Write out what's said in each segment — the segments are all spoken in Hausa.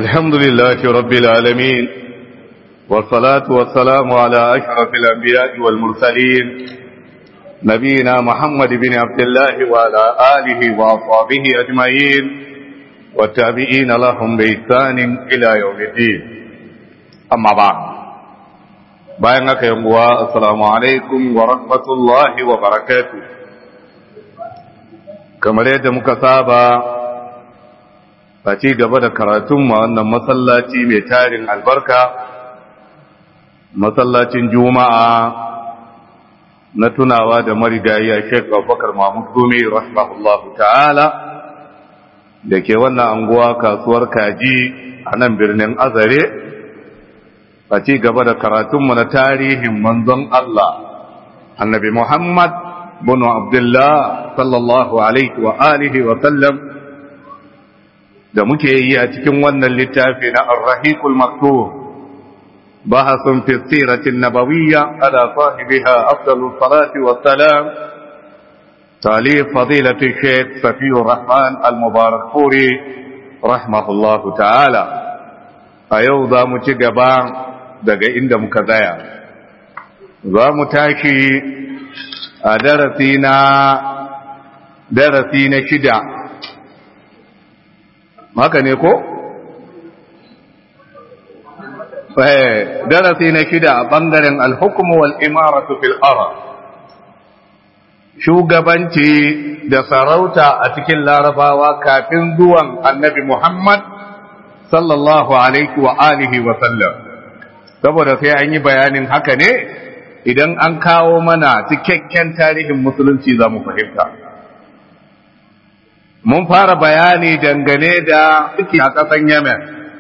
الحمد لله رب العالمين والصلاة والسلام على أشرف الأنبياء والمرسلين نبينا محمد بن عبد الله وعلى آله وأصحابه أجمعين والتابعين لهم بإحسان إلى يوم الدين أما بعد bayan haka yanguwa assalamu alaikum wa rahmatullahi wa barakatuh kamar yadda muka saba a ci gaba da karatun ma wannan masallaci mai tarin albarka masallacin juma'a na tunawa da marigayi a sheik abubakar mahmud gumi rahimahullahu ta'ala da ke wannan anguwa kasuwar kaji a nan birnin azare a ci gaba da karatunmu na tarihin manzon Allah annabi Muhammad bin Abdullah sallallahu alaihi wa alihi wa sallam da muke yi a cikin wannan littafi na Ar-Rahiqul Maktub bahasun fi siratin nabawiyya ala sahibiha afdalu salati wa salam talib fadilati Sheikh Safiyur Rahman Al-Mubarak Furi rahimahullahu ta'ala a yau za mu ci gaba daga inda muka tsaya za mu tashi a darasi na darasi na shida haka ne ko? darasi na shida a ɓangaren alhukumu wal imaratu fil ara shugabanci da sarauta a cikin larabawa kafin zuwan annabi muhammad sallallahu alaihi wa alihi wa sallam saboda sai an yi bayanin haka ne idan an kawo mana cikakken tarihin musulunci za mu fahimta mun fara bayani dangane da suke a ƙasan yemen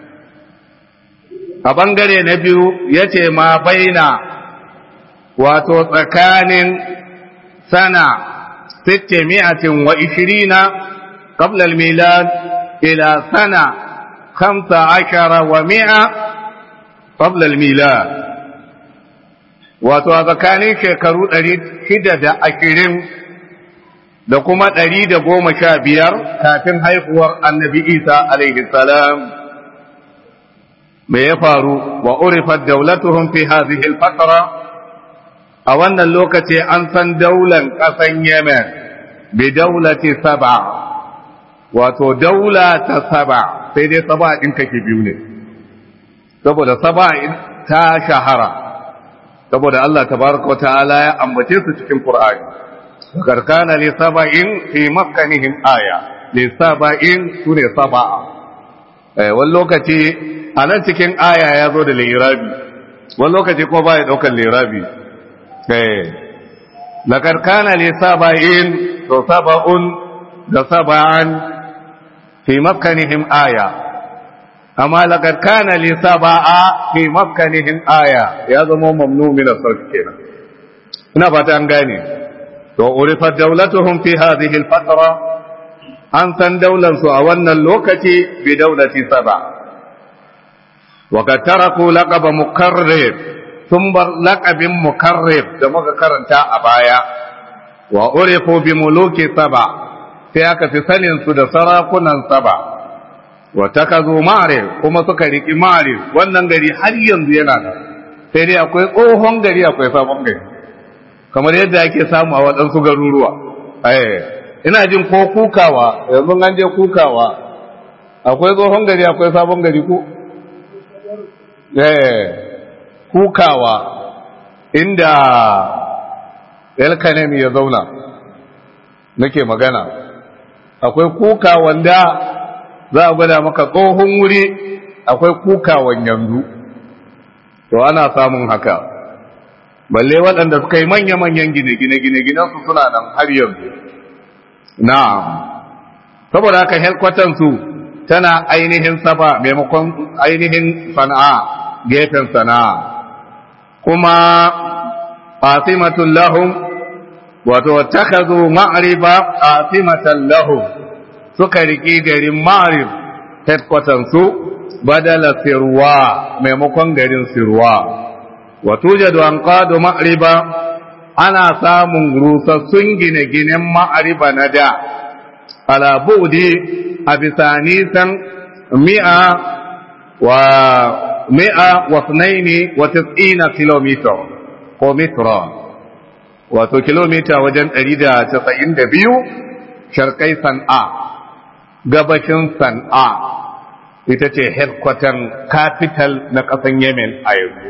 a ɓangare na biyu ya ce ma baina wato tsakanin sana sitte mi'atin wa ishirina qabla al-milad ila sana khamsa ashara wa mi'a qabla al-milad wato a tsakanin shekaru ɗari shida da ashirin da kuma ɗari da goma sha biyar kafin haihuwar annabi isa alaihi salam me ya faru wa urifat daulatuhum fi hadhihi al-fatra a wannan lokaci an san daular ƙasan yemen bi daulati saba wato daula ta saba sai dai saba ɗin kake biyu ne saboda saba ta shahara saboda Allah tabaraka wa ta'ala ya ambace su cikin Qur'ani karkana li saba'in fi makkanihim aya li saba'in sune saba eh wani lokaci a nan cikin aya ya zo da lirabi wani lokaci ko ba ya daukar lirabi eh la karkana li saba'in to saba'un da saba'an fi makkanihim aya amma laqad kana li sab'a fi makkanihin aya ya zama mamnu min as-sarf kenan ina fata an gane to urifa dawlatuhum fi hadhihi al-fatra an san daular su a wannan lokaci bi dawlati sab'a wa kad taraku laqab mukarrib sun bar laqabin mukarrib da muka karanta a baya wa urifu bi muluki sab'a sai aka fi sanin su da sarakunan sab'a wa takazu ma'rif kuma suka riki ma'rif wannan gari har yanzu yana da sai dai akwai tsohon gari akwai sabon gari kamar yadda ake samu a waɗansu garuruwa eh ina jin ko kukawa yanzu an je kukawa akwai tsohon gari akwai sabon gari ko eh kukawa inda elkanemi ya zauna nake magana akwai kuka wanda za a gwada maka tsohon wuri akwai kukawan yanzu to ana samun haka balle waɗanda suka yi manya-manyan gine-gine gine su suna nan har yanzu na'am saboda haka helkwatansu tana ainihin saba maimakon ainihin sana'a gefen sana'a kuma fasimatun lahum wato takazu ma'riba fasimatan lahum suka riƙi garin marib headquarters badala sirwa maimakon garin sirwa wato jadu an ƙado ma'riba ana samun rusassun gine-ginen ma'ariba na da ala buɗe a bisa nisan mi'a wa mi'a wa sunaini wa tis'ina kilomita ko mitra wato kilomita wajen 192 sharkai san'a gabashin san'a ita ce headquarter capital na ƙasan yemen a yanzu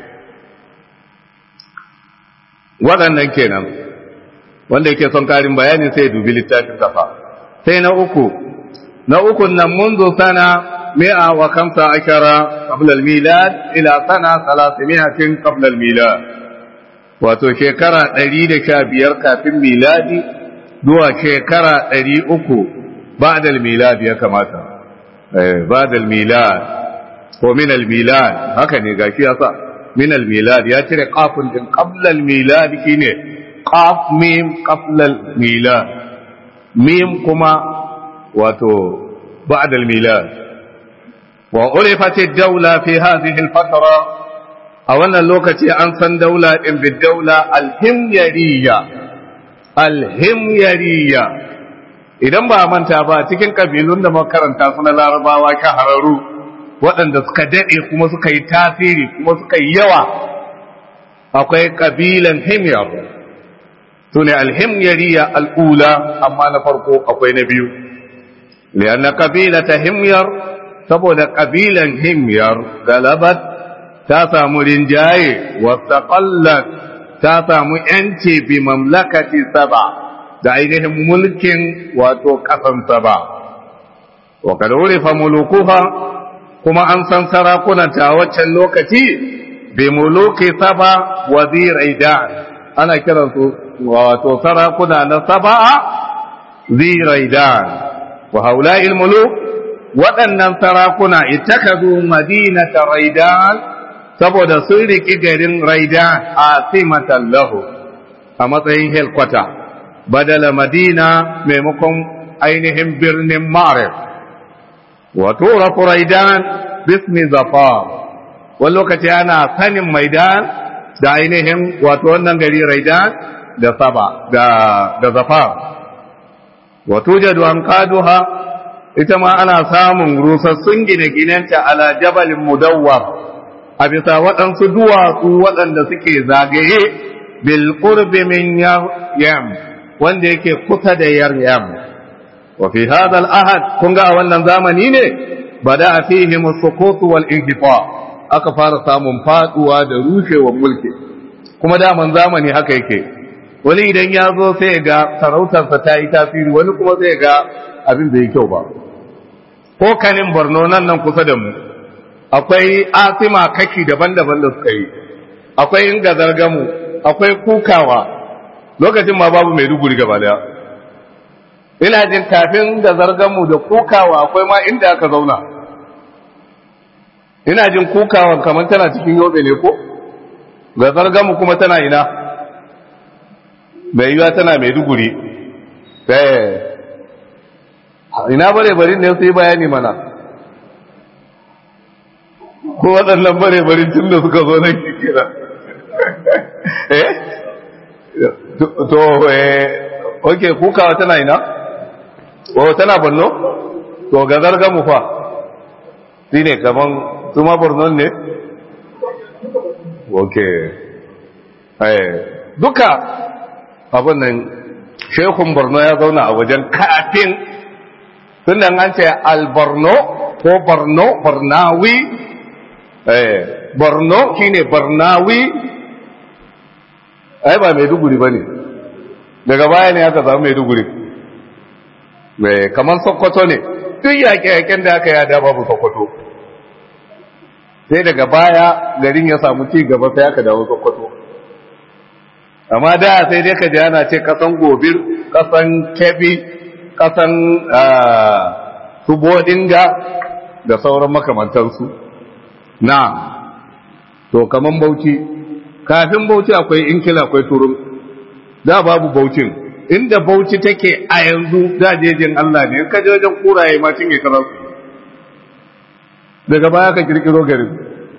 waɗannan kenan wanda yake son karin bayani sai dubi littafin kafa sai na uku na uku nan munzu sana mi'a wa kamsa ashara qabla al-milad ila sana salasimiyatin qabla al-milad wato shekara ɗari da sha biyar kafin miladi zuwa shekara ɗari uku ba'da al-milad ya kamata ba'da al-milad ko min al-milad haka ne gashi yasa min al-milad ya cire qafun din qabla al-milad shine qaf mim qabla al-milad mim kuma wato ba'da al-milad wa urifat ad-dawla fi hadhihi al-fatra a wannan lokaci an san daula din bi daula al-himyariyya al-himyariyya idan ba manta ba cikin kabilun da makaranta suna larabawa shahararru waɗanda suka daɗe kuma suka yi tasiri kuma suka yi yawa akwai ƙabilan himyar su ne alhimyariya al'ula amma na farko akwai na biyu liyanna ƙabila ta himyar saboda ƙabilan himyar galabat ta samu rinjaye wata ƙallat ta samu ‘yanci bi mamlakati saba da ainihin mulkin wato ƙasan saba wa kada wuri fa mulukuha kuma an san sarakunanta a waccan lokaci bi muluki saba wazirai da ana kiransu wato sarakuna na saba'a zirai da wa haula'il muluk waɗannan sarakuna ittakazu madinata raidan saboda sun riki garin raidan a simatan lahu a matsayin helkwata badala madina maimakon ainihin birnin marif وتورث ريدان باسم ظفار واللوكتي أنا سنم ميدان da ainihin wato wannan gari raidan da saba da da zafar wato jadu an kaduha ita ma ana samun rusassun gine-ginenta ala jabalin mudawwar a bisa waɗansu duwatsu waɗanda suke zagaye bil qurbi min yam wanda yake kusa da yaryam وفي هذا الأحد كنغا wannan zamani ne bada fihim as-sukut wal inqifa aka fara samun faduwa da rushewar mulki kuma daman zamani haka yake wani idan ya zo sai ga sarautarsa ta yi tasiri wani kuma sai ga abin bai kyau ba ko kanin Borno nan nan kusa da mu akwai asima kaki daban-daban da suka yi akwai inga zargamu akwai kukawa lokacin ma babu mai duguri gaba daya ina jin kafin da zarganmu da kukawa akwai ma inda aka zauna ina jin kukawan kamar tana cikin yobe ne ko ga zarganmu kuma tana ina mai yiwa tana mai duguri ina bare barin ne su yi bayani mana ko waɗannan bare barin tun da suka zo nan kira eh to eh ok kukawa tana ina o tana borno to ga zarga mu fa shi ne kaman su ma borno ne ok duka abin nan shekun borno ya zauna a wajen kafin tun da an ce alborno ko borno bornawi borno shine bornawi ai ba mai duguri ba ne daga baya ne aka samu mai duguri kamar sokoto ne duk yaƙe-yaƙen da aka yada babu sokoto sai daga baya garin ya samu ci gaba sai aka dawo sokoto amma da sai dai ka ji ana ce kasan gobir kasan kebi kasan subodinga da sauran makamantansu na to kaman bauchi kafin bauchi akwai inkila akwai turun da babu baucin inda bauchi take a yanzu dajejin Allah ne ka je wajen kuraye ma cinye karar daga baya ka kirkiro garin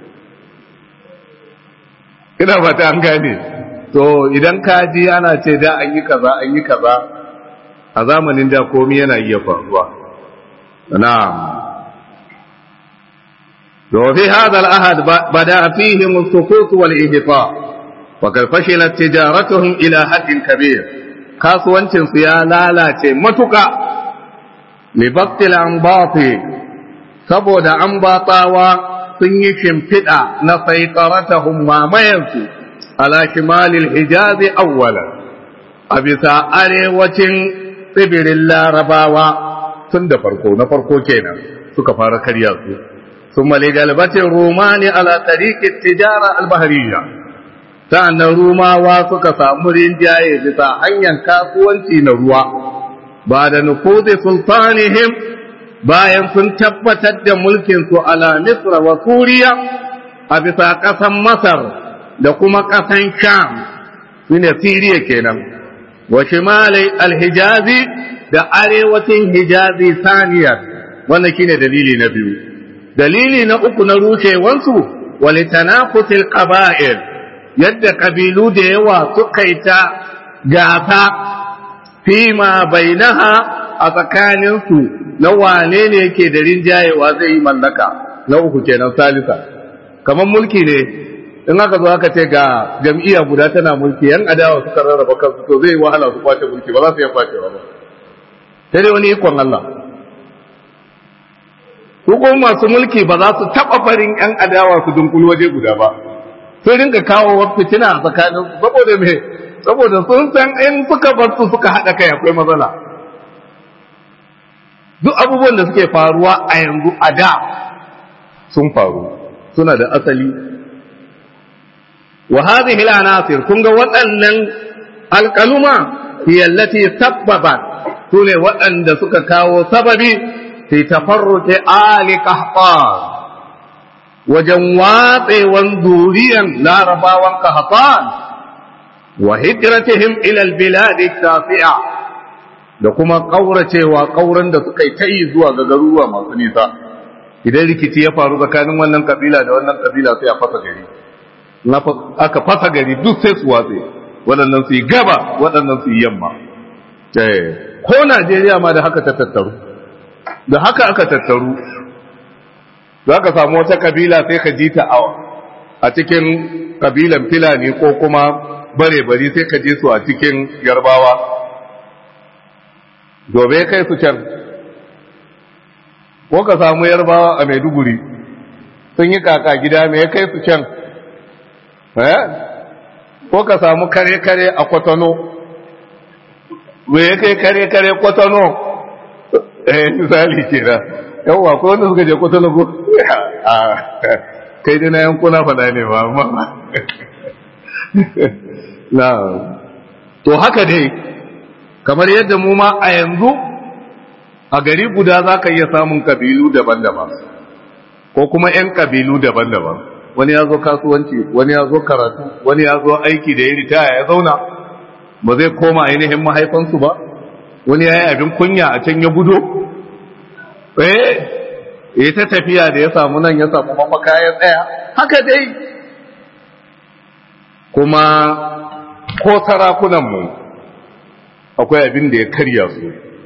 ina fata an gane to idan ka ji ana ce da an yi kaza an yi kaza a zamanin da komi yana iya faruwa na وفي هذا العهد بدا فيهم السقوط والانهطاء وقد فشلت تجارتهم الى حد كبير kasuwancin su ya lalace matuka libaktil ambati saboda ambatawa sun yi shimfiɗa na saitaratahum mamayansu ala shimalil hijazi awwalan a bisa arewacin tsibirin larabawa tun da farko na farko kenan suka fara karya su ثم لجلبة الرومان على طريق التجارة البحرية سأن الروما واسك سامرين جاي بتا هنيا كاسوانتي نروا بعد نفوذ سلطانهم bayan sun tabbatar da mulkinsu ala Misra wa Suriya a bisa ƙasan Masar da kuma ƙasan Sham su ne Siriya kenan wa shimalai alhijazi da arewacin hijazi saniyar wannan shine dalili na biyu dalili na uku na rushewansu walitanafusil qaba'il yadda kabilu da yawa suka yi ta gasa fima bainaha a tsakaninsu na wane ne yake da rinjayewa zai yi mallaka na uku kenan salisa kamar mulki ne in aka zo aka ce ga jam'iyya guda tana mulki yan adawa suka rarraba kansu to zai wahala su kwace mulki ba za su iya kwacewa ba sai dai wani ikon Allah su kuma masu mulki ba za su taɓa farin ‘yan adawa su dunkulu waje guda ba sun rinka kawo fitina a tsakanin su saboda me saboda sun san in suka bar su suka haɗa kai akwai matsala duk abubuwan da suke faruwa a yanzu a da sun faru suna da asali wa hadhihi al-anasir kun ga waɗannan alƙaluma hiya allati sabbabat sune waɗanda suka kawo sababi في تفرق آل قحطان وجن واطي ذوريا لا ربا قحطان وهجرتهم إلى البلاد التاسعة da kuma ƙauracewa ƙauran da suka yi ta yi zuwa ga garuruwa masu nisa idan rikici ya faru tsakanin wannan kabila da wannan kabila sai a fasa gari aka fasa gari duk sai su watse waɗannan su yi gaba waɗannan su yi yamma ko najeriya ma da haka ta tattaru da haka aka tattaru za ka samu wata kabila sai ka ji ta a cikin kabilan filani ko kuma bare-bari sai ka ji su a cikin yarbawa dobe kai su can ko ka samu yarbawa a maiduguri sun yi kaka gida mai kai su can ko ka samu kare-kare a kwatano mai kai kare-kare kwatano eh misali ke da yawwa ko wanda suka je kwatano ko a kai dai na yankuna fada ne ba amma na to haka dai kamar yadda mu ma a yanzu a gari guda za ka iya samun kabilu daban-daban ko kuma 'yan kabilu daban-daban wani ya zo kasuwanci wani ya zo karatu wani ya zo aiki da ya ritaya ya zauna ba zai koma ainihin mahaifansu ba wani ya yi abin kunya a can ya gudo eh ya ta tafiya da ya samu nan ya samu mafaka ya tsaya haka dai kuma ko sarakunanmu akwai abin da ya karya su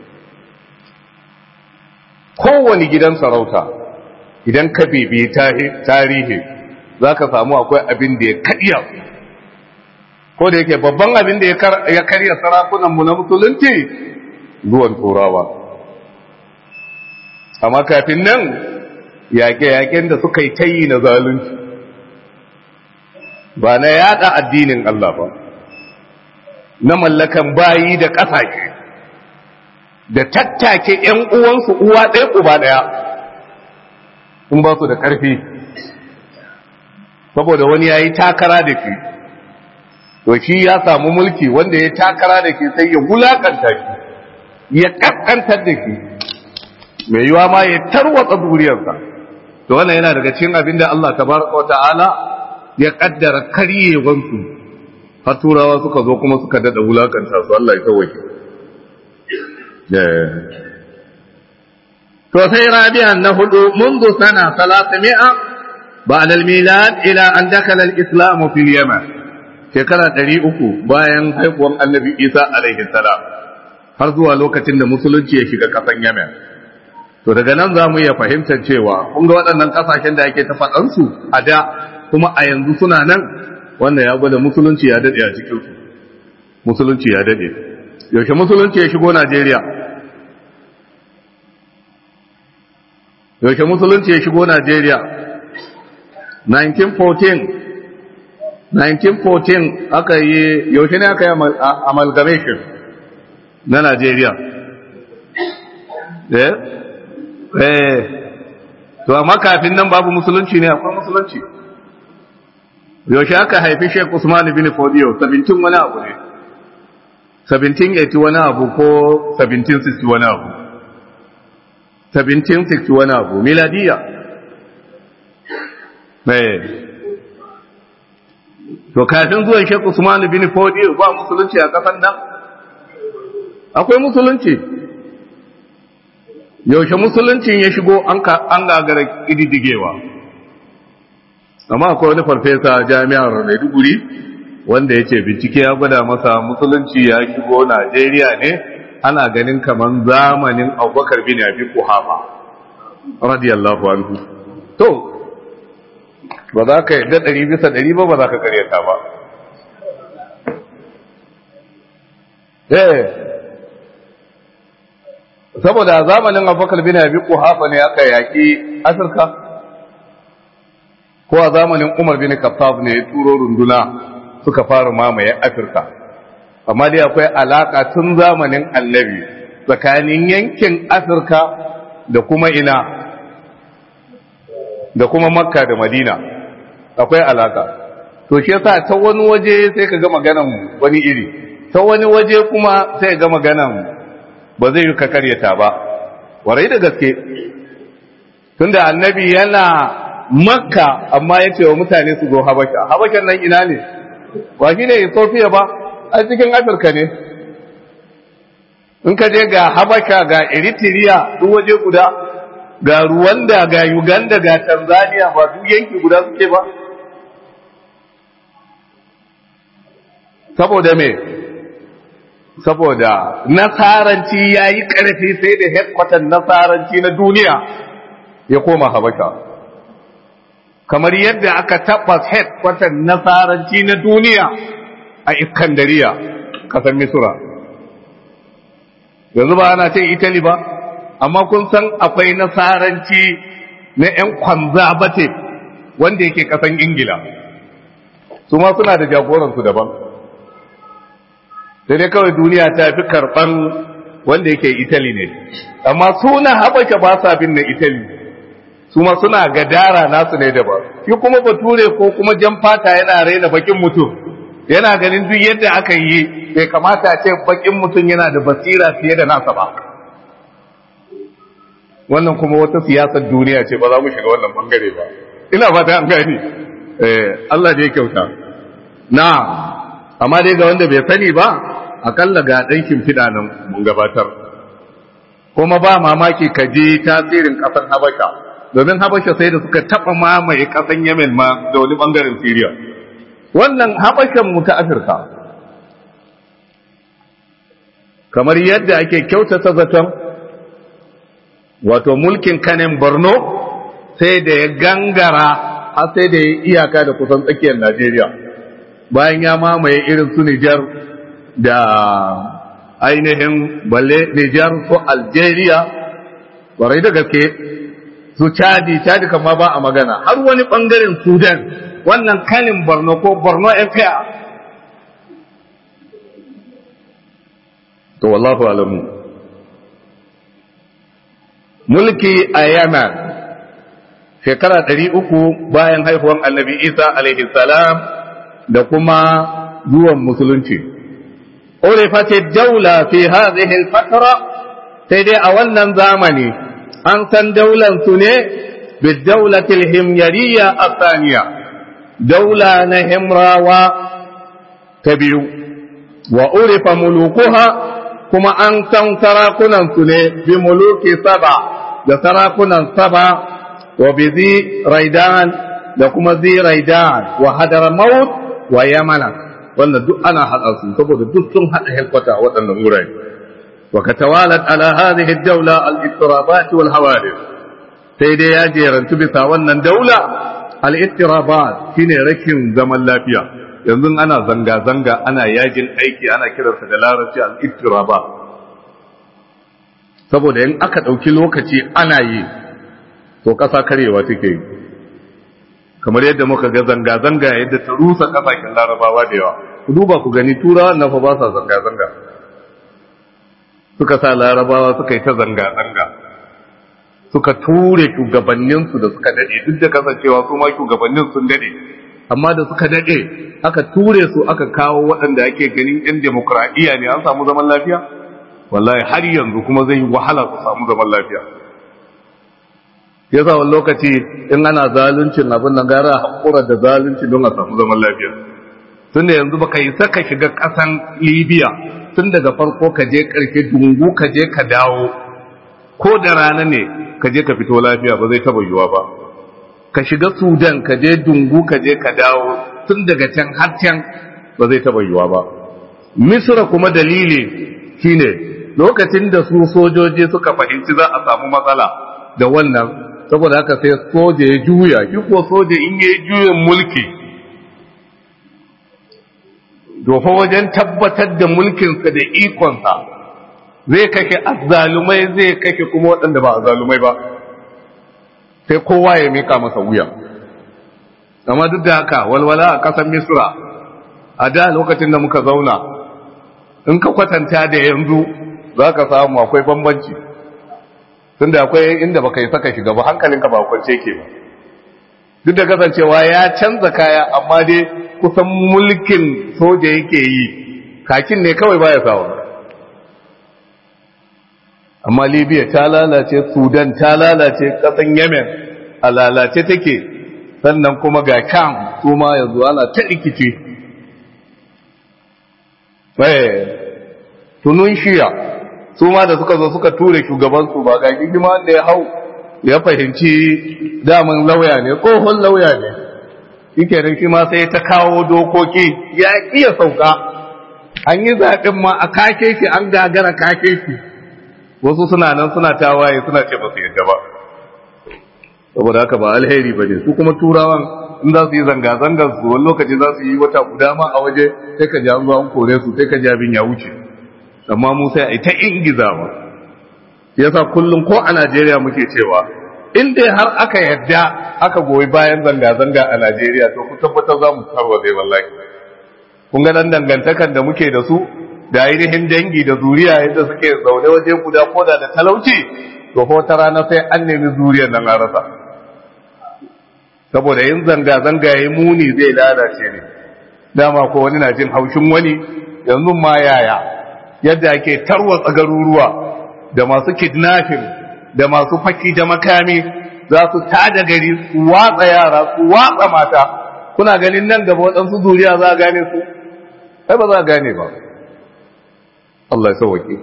kowane gidan sarauta idan ka bibi tarihi za ka samu akwai abin da ya karya su ko da yake babban abin da ya karya sarakunanmu na musulunci zuwan turawa amma kafin nan yaƙe-yaƙen da suka yi tayi na zalunci ba na yada addinin Allah ba na mallakan bayi da ƙasashe da tattake ‘yan uwansu uwa ɗaya uba ɗaya in ba su da ƙarfi saboda wani ya yi takara da shi to shi ya samu mulki wanda ya takara da shi sai ya wulakanta shi ya ƙasƙantar da shi mai yiwa ma ya tarwatsa duriyarsa to wannan yana daga cikin abin da Allah tabaraka wa ta'ala ya kaddara karyewansu har turawa suka zo kuma suka dada wulakanta su Allah ya tawake to sai rabi'an na hudu منذ سنة 300 بعد الميلاد إلى أن دخل الإسلام في اليمن shekara ɗari uku bayan haifuwan annabi isa alaihi salam har zuwa lokacin da musulunci ya shiga ƙasan yemen to daga nan za mu iya fahimtar cewa kun ga waɗannan ƙasashen da ake ta faɗansu a da kuma a yanzu suna nan wannan ya gwada musulunci ya daɗe a cikinsu musulunci ya daɗe yaushe musulunci ya shigo najeriya yaushe musulunci ya shigo najeriya 1914 1914 aka yi yaushe ne aka yi amalgamation na najeriya eh eh to amma kafin nan babu musulunci ne akwai musulunci yaushe aka haifi Sheikh Usman bin Fodiyo 17 wani abu ne 1780 wani abu ko 1760 wani abu 1760 wani abu miladiya eh to kafin zuwan Sheikh Usman bin Fodiyo ba musulunci a kasan nan akwai musulunci yaushe musuluncin ya shigo an gagara ƙididdigewa amma akwai wani farfesa jami'ar maiduguri wanda ya ce bincike ya gwada masa musulunci ya shigo najeriya ne ana ganin kamar zamanin abubakar bin abi kuhafa radiyallahu anhu to ba za ka yadda ɗari bisa ɗari ba ba za ka karyata ba eh saboda zamanin abubakar bin abi kuhafa ne aka yaki afirka ko a zamanin umar bin khattab ne ya turo runduna suka fara mamaye afirka amma dai akwai alaka tun zamanin annabi tsakanin yankin afirka da kuma ina da kuma makka da madina akwai alaka to shi yasa ta wani waje sai ka ga maganan wani iri ta wani waje kuma sai ga maganan ba zai yi ka karyata ba warai da gaske tunda annabi yana makka amma ya ce wa mutane su zo habasha habashan nan ina ne ba shi ne ethiopia ba a cikin afirka ne in ka je ga habasha ga eritrea duk waje guda ga rwanda ga uganda ga tanzania ba duk yanki guda suke ba saboda me saboda nasaranci ya yi ƙarfi sai da headquarter nasaranci na duniya ya koma habasha kamar yadda aka tabbas headquarter nasaranci na duniya a iskandariya ƙasar misura yanzu ba ana ce italy ba amma kun san akwai nasaranci na 'yan kwanzabate wanda yake ƙasan ingila su ma suna da jagoransu daban sai dai kawai duniya ta fi karɓar wanda yake Italy ne amma suna habasha ba sa bin na Italy su ma suna gadara nasu ne daban shi kuma bature ko kuma jan fata yana raina bakin mutum yana ganin duk yadda aka yi bai kamata a ce bakin mutum yana da basira fiye da nasa ba wannan kuma wata siyasar duniya ce ba za mu shiga wannan bangare ba ina fata an gani eh Allah da ya kyauta na amma dai ga wanda bai sani ba akalla ga ɗan shimfiɗa nan mun gabatar kuma ba mamaki ka je tasirin ƙasar habasha domin habasha sai da suka taɓa mamaye ƙasar yemen ma da wani ɓangaren siriya wannan habashan mu ta afirka kamar yadda ake kyautata zaton wato mulkin kanin borno sai da ya gangara har sai da ya iyaka da kusan tsakiyar najeriya bayan ya mamaye irin su Nijar da ainihin balle Nijar ko Algeria warai da gaske su Chadi Chadi kama ba a magana har wani bangaren Sudan wannan kanin Borno ko Borno Empire to wallahu alamu mulki a Yemen shekara ɗari uku bayan haihuwan annabi Isa alaihi salam da kuma zuwan musulunci. Urifati daula fi hadhihi al-fatra sai dai a wannan zamani an san daular su ne bi daulati al-himyariyya athaniya daula na himrawa ta biyu wa urifa mulukuha kuma an san sarakunan su ne bi muluki saba da sarakunan saba wa bi zi raidan da kuma zi raidan wa hadramaut wa yamana wannan duk ana haɗa su saboda duk sun haɗa helkwata a waɗannan wurare وكتوالت على هذه الدولة الاضطرابات والحوادث سيدي يا جيران تبسا ونن دولة الاضطرابات شيني ركن زمن لافيا yanzu ana zanga-zanga ana yajin aiki ana kiransa da larabci al-ittiraba saboda in aka ɗauki lokaci ana yi to ƙasa karewa take yi kamar yadda muka ga zanga-zanga yadda ta rusa ƙasashen larabawa da yawa ku duba ku gani turawa na fa ba sa zanga-zanga suka sa larabawa suka yi ta zanga-zanga suka ture shugabanninsu da suka dade duk da kasancewa su ma shugabannin sun dade amma da suka dade aka ture su aka kawo waɗanda ake ganin yan demokradiyya ne an samu zaman lafiya wallahi har yanzu kuma zai yi wahala su samu zaman lafiya yasa wani lokaci in ana zaluncin abin nan gara haƙura da zalunci don a samu zaman lafiya tunda yanzu baka yi saka shiga ƙasan libya tun daga farko ka je ƙarshe dungu ka je ka dawo ko da rana ne ka je ka fito lafiya ba zai taba yiwa ba ka shiga sudan ka je dungu ka je ka dawo tun daga can har can ba zai taba yiwa ba misra kuma dalili shine lokacin da su sojoji suka fahimci za a samu matsala da wannan saboda haka sai soja ya juya shi ko soja in ya juyin mulki dofa wajen tabbatar da mulkinsa da ikonsa zai kashe azzalumai zai kashe kuma waɗanda ba azzalumai ba sai kowa ya mika masa wuya amma duk da haka walwala a ƙasar misra a da lokacin da muka zauna in ka kwatanta da yanzu za ka samu akwai bambanci tun da akwai inda baka yi saka shiga ba hankalinka ba kwance ke ba duk da kasancewa ya canza kaya amma dai kusan mulkin soja yake yi kakin ne kawai baya sawa amma libya ta lalace sudan ta lalace kasan yemen a lalace take sannan kuma ga kam su ma yanzu ana ta rikici tunun shiya su ma da suka zo suka ture shugabansu ba ga gigima da ya hau ya fahimci daman lauya ne tsohon lauya ne yake nan shi ma sai ta kawo dokoki ya iya sauka an yi zaɓen ma a kake shi an gagara kake shi wasu suna nan suna tawaye suna ce ba su yadda ba saboda haka ba alheri ba ne su kuma turawan in za su yi zanga-zangar su wani lokaci za su yi wata guda ma a waje sai ka ji an an kore su sai ka ji abin ya wuce amma mu sai a yi ta ingizawa yasa kullum ko a Najeriya muke cewa in dai har aka yadda aka goyi bayan zanga-zanga a Najeriya to ku tabbatar za mu tarwatsa wallahi kun ga dan dangantakan da muke da su da ainihin dangi da zuriya yadda suke zaune waje guda ko da da talauci to ko ta rana sai an nemi zuriyar nan a rasa saboda yin zanga-zanga ya muni zai lalace ne dama ko wani na jin haushin wani yanzu ma yaya yadda ake tarwatsa garuruwa da masu kidnapping da masu faki da makami za su tada gari su watsa yara su watsa mata kuna ganin nan gaba waɗansu zuriya za a gane su ai ba za a gane ba Allah ya sauwake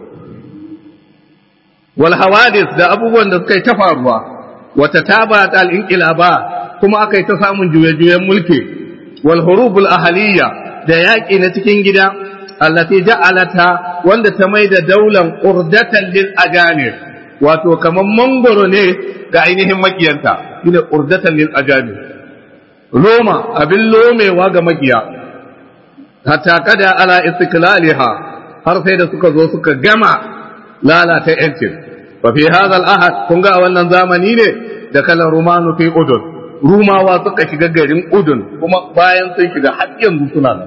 wal hawadis da abubuwan da suka yi ta faruwa wata taba ta al-inqilaba kuma aka yi ta samun juye-juyen mulki wal hurubul ahaliya da yaƙi na cikin gida allati ja'alata wanda ta mai da daular urdatan lil ajanib wato kaman mangoro ne ga ainihin makiyanta shine urdatan lil ajanib roma abin lomewa ga makiya hatta kada ala istiklaliha har sai da suka zo suka gama lalata yancin fa fi hadha al ahad kun ga wannan zamani ne da kalan rumanu fi udun rumawa suka shiga garin udun kuma bayan sun shiga har yanzu suna nan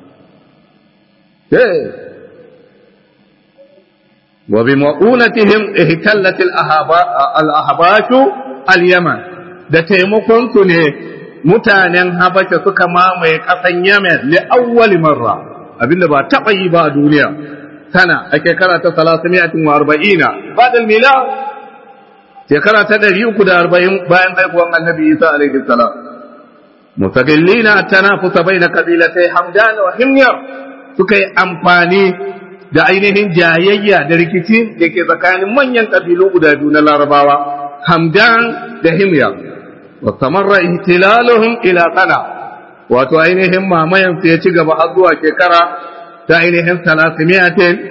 وبمؤونتهم اهتلت الأحباش اليمن da taimakon su ne mutanen Habasha suka mamaye ƙasan Yemen li awwali marra abinda ba taɓa yi ba a duniya sana a shekara ta 340 ba'da mila shekara ta 340 bayan haihuwar Annabi Isa alaihi salam mustaqillina tanafusa baina qabilatai Hamdan wa Himyar suka yi amfani da ainihin jayayya da rikici da ke tsakanin manyan ƙabilu guda biyu na larabawa hamdan da himya wa samarra ihtilaluhum ila sana wato ainihin mamayan su ya ci gaba har zuwa shekara ta ainihin salasimiyatin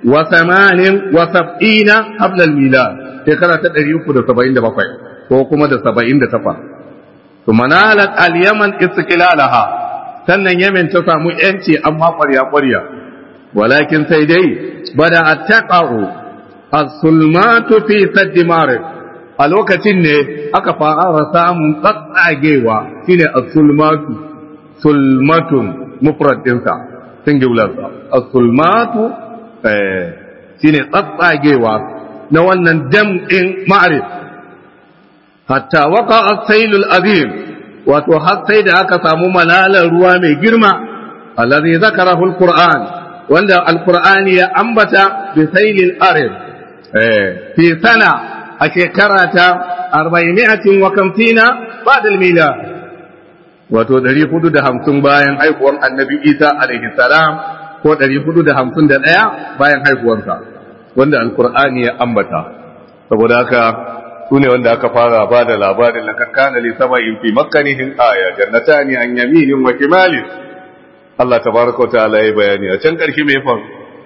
wa samanin wa sab'ina qabla al-milad shekara ta 377 ko kuma da 78 to manalat al-yaman istiqlalaha sannan yamen ta samu yanci amma ƙwarya ƙwarya walakin sai dai bada attaqa'u as-sulmatu fi sadd marib a lokacin ne aka fara samun tsatsagewa shine as-sulmatu sulmatun mufrad dinsa singular as-sulmatu eh shine tsatsagewa na wannan dam din ma'rif hatta waqa as-sailul azim wato har sai da aka samu malalar ruwa mai girma allazi zakarahu al-qur'an wanda al-qur'ani ya ambata bi sailil arif eh fi sana a shekara ta 450 ba'da al-milad wato 450 bayan haihuwar annabi isa alaihi salam ko 451 bayan haihuwarsa wanda alkur'ani ya ambata saboda haka su ne wanda aka fara ba da labarin lakakkana li saba'in fi makkanihin aya jannatani an yaminin wa shimalin Allah tabaraka wa ta'ala ya bayani a can ƙarshe mai faru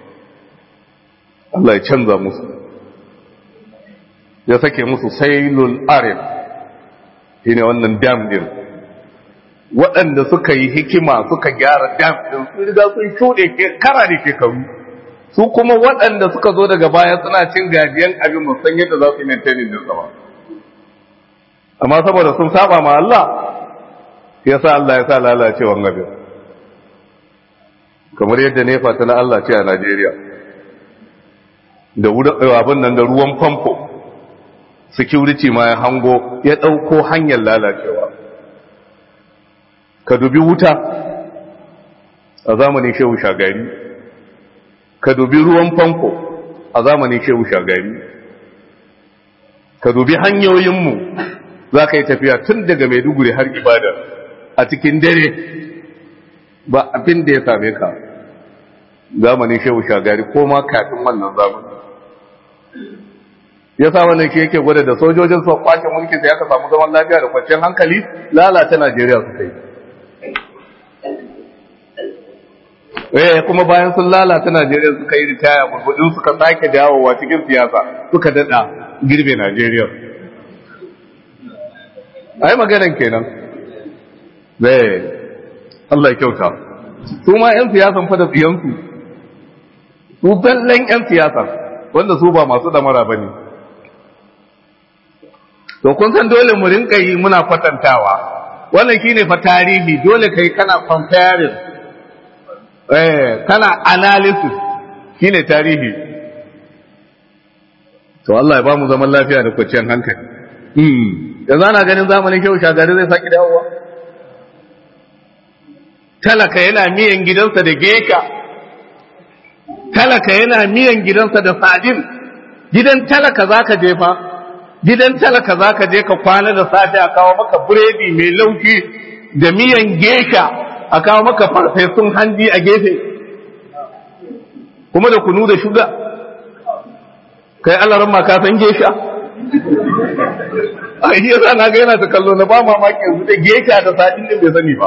Allah ya canza musu ya sake musu sailul arif shine wannan dam din waɗanda suka yi hikima suka gyara dam ɗin su riga sun shuɗe kara da shekaru su kuma waɗanda suka zo daga baya suna cin gajiyan abin musan yadda za su yi maintainin din sama amma saboda sun saba ma Allah ya sa Allah ya sa lalacewan abin kamar yadda nefa ta na Allah ce a Najeriya da abin nan da ruwan famfo security ma ya hango ya ɗauko hanyar lalacewa ka dubi wuta a zamanin shehu shagari ka dubi ruwan famfo a zamanin shehu shagari ka dubi hanyoyinmu za ka yi tafiya tun daga maiduguri har ibada a cikin dare ba abin da ya same ka zamanin shehu shagari ko ma kafin wannan zamani ya sa wannan ke yake gwada da sojojin su kwashe mulki sai aka samu zaman lafiya da kwanciyar hankali lalata najeriya suka yi eh kuma bayan sun lalata Najeriya suka yi ritaya burbudin suka sake dawowa cikin siyasa suka dada girbe Najeriya ai maganan kenan eh Allah ya kyauta su ma yan siyasan fa da tsiyansu su zallan yan siyasa wanda su ba masu damara bane to kun san dole mu rinka yi muna kwatantawa wannan shine fa tarihi dole kai kana comparing eh kana analysis shine tarihi to Allah ya ba mu zaman lafiya da kwanciyar hankali hmm yanzu ana ganin zamanin kyau shagari zai saki dawowa talaka yana miyan gidansa da geka talaka yana miyan gidansa da sadin gidan talaka zaka je fa gidan talaka zaka je ka kwana da safe a kawo maka biredi mai lauki da miyan geka a kawo maka farfesun hanji a gefe kuma da kunu da shuga kai alaran ma ka san gesha a yi yasa na ga yana ta kallo na ba mamaki yanzu da gesha da sadin din bai sani ba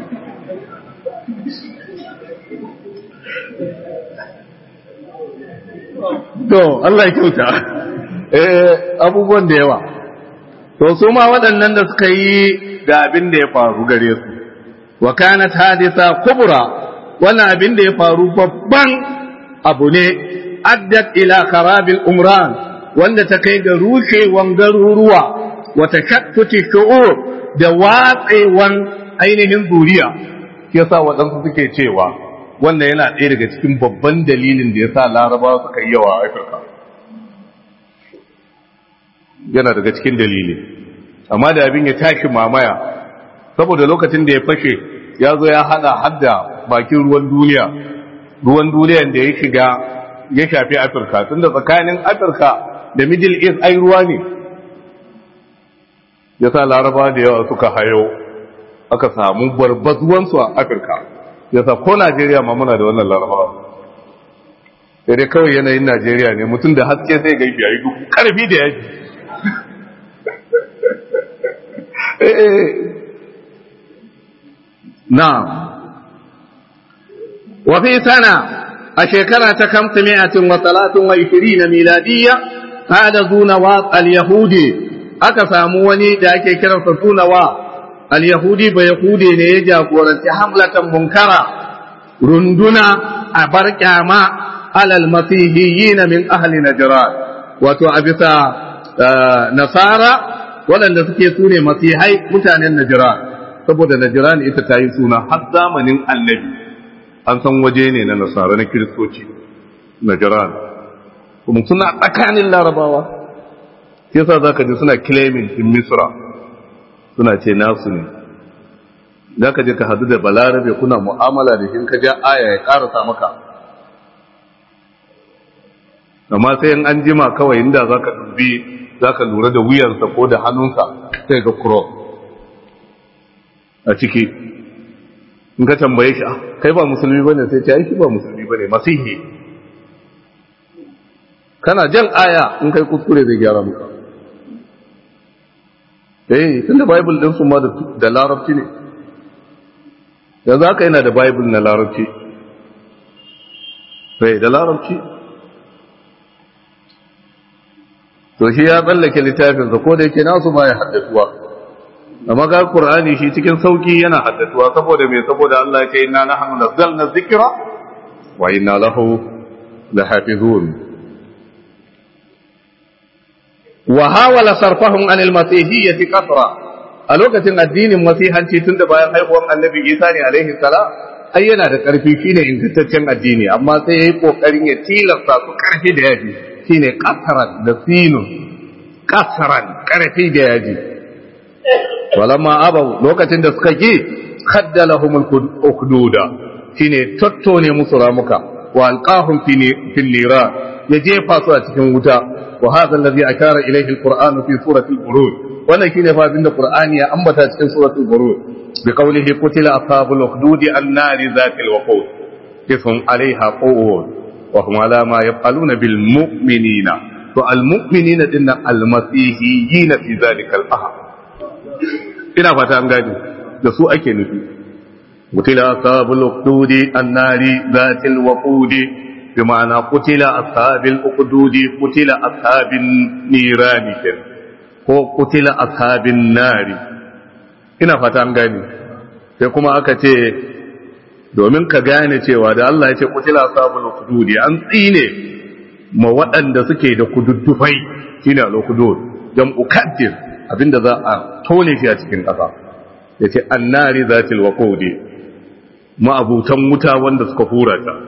to Allah ya kyauta eh abubuwan da yawa to su ma waɗannan da suka yi da abin da ya faru gare su wa kanat hadisa kubra wannan abin da ya faru babban abu ne addat ila kharabil umran wanda ta kai ga rushewan garuruwa wa tashakkuti shu'ur da watsewan ainihin zuriya yasa waɗansu suke cewa wannan yana ɗaya daga cikin babban dalilin da yasa larabawa suka yi yawa a afirka yana daga cikin dalili amma da abin ya tashi mamaya saboda lokacin da ya fashe ya zo ya hada hadda bakin ruwan duniya ruwan duniyan da ya shiga ya shafi afirka tunda tsakanin afirka da middle east ai ruwa ne ya sa laraba da yawa suka hayo aka samu barbazuwansu a afirka ya sa ko najeriya ma muna da wannan laraba sai dai kawai yanayin najeriya ne mutum da haske sai gaifi a yi duhu karfi da yaji نعم وفي سنة a shekara ta kamta mi'atin wa talatin wa ishirin miladiyya hada zunawa al-yahudi aka samu wani da ake kiransa zunawa al-yahudi ba yahudi ne ya jagoranci hamlatan munkara runduna a bar kyama alal masihiyyin min ahli najran wato a bisa nasara waɗanda suke sune masihai mutanen najran saboda najran ita ta yi suna har zamanin annabi an san waje ne na nasara na kiristoci najran kuma suna tsakanin larabawa yasa za ka ji suna claiming in misra suna ce nasu ne za ka je ka hadu da balarabe kuna mu'amala da shi ka ja aya ya karasa maka amma sai in an jima kawai inda za ka dubi za ka lura da wuyarsa ko da hannunsa sai ga cross a ciki in ka tambaye shi kai ba musulmi bane sai ta yi shi ba musulmi bane masihi kana jan aya in kai kuskure zai gyara muka eh tunda bible din su ma da larabci ne yanzu haka yana da bible na larabci sai da larabci to shi ya tsallake littafinsa ko da yake nasu ba ya haddatuwa amma ga qur'ani shi cikin sauki yana haddatuwa saboda me saboda Allah ya ce inna nahnu nazzalna dhikra wa inna lahu lahafizun wa hawala sarfahum anil masihiyyati kasra a lokacin addinin masihanci tun da bayan haihuwar annabi isa ne alaihi salam ai yana da karfi shine ingantaccen addini amma sai yayi kokarin ya tilasta su karfi da yaji shine kasran da sinun kasran karfi da yaji walamma abau lokacin da suka ki khaddalahum al-ukduda shine tattone musu ramuka wa alqahum fi nira ya jefa su a cikin wuta wa hadha alladhi ashara ilayhi al-qur'an fi surati al-buruj wannan shine fa abinda qur'ani ya ambata cikin surati al-buruj bi qawlihi qutila ashabul ukhdud an-nar zati al-waqud ism alaiha qu'ud wa hum ala ma yaf'aluna bil mu'minina to al-mu'minina dinna al-masihiyina fi dhalika al-ahad ina fata an gani da su ake nufi mutila ashabul uqdudi annari zatil waqudi bi ma'ana qutila ashabil uqdudi qutila ashabin nirani ken ko qutila ashabin nari ina fata an gani sai kuma aka ce domin ka gane cewa da Allah ya ce qutila ashabul uqdudi an tsine ma waɗanda suke da kududdufai shine al-uqdud jam'u kaddir abinda za a tone shi a cikin ƙasa ya ce annari za ta waƙode ma'abutan wuta wanda suka hura ta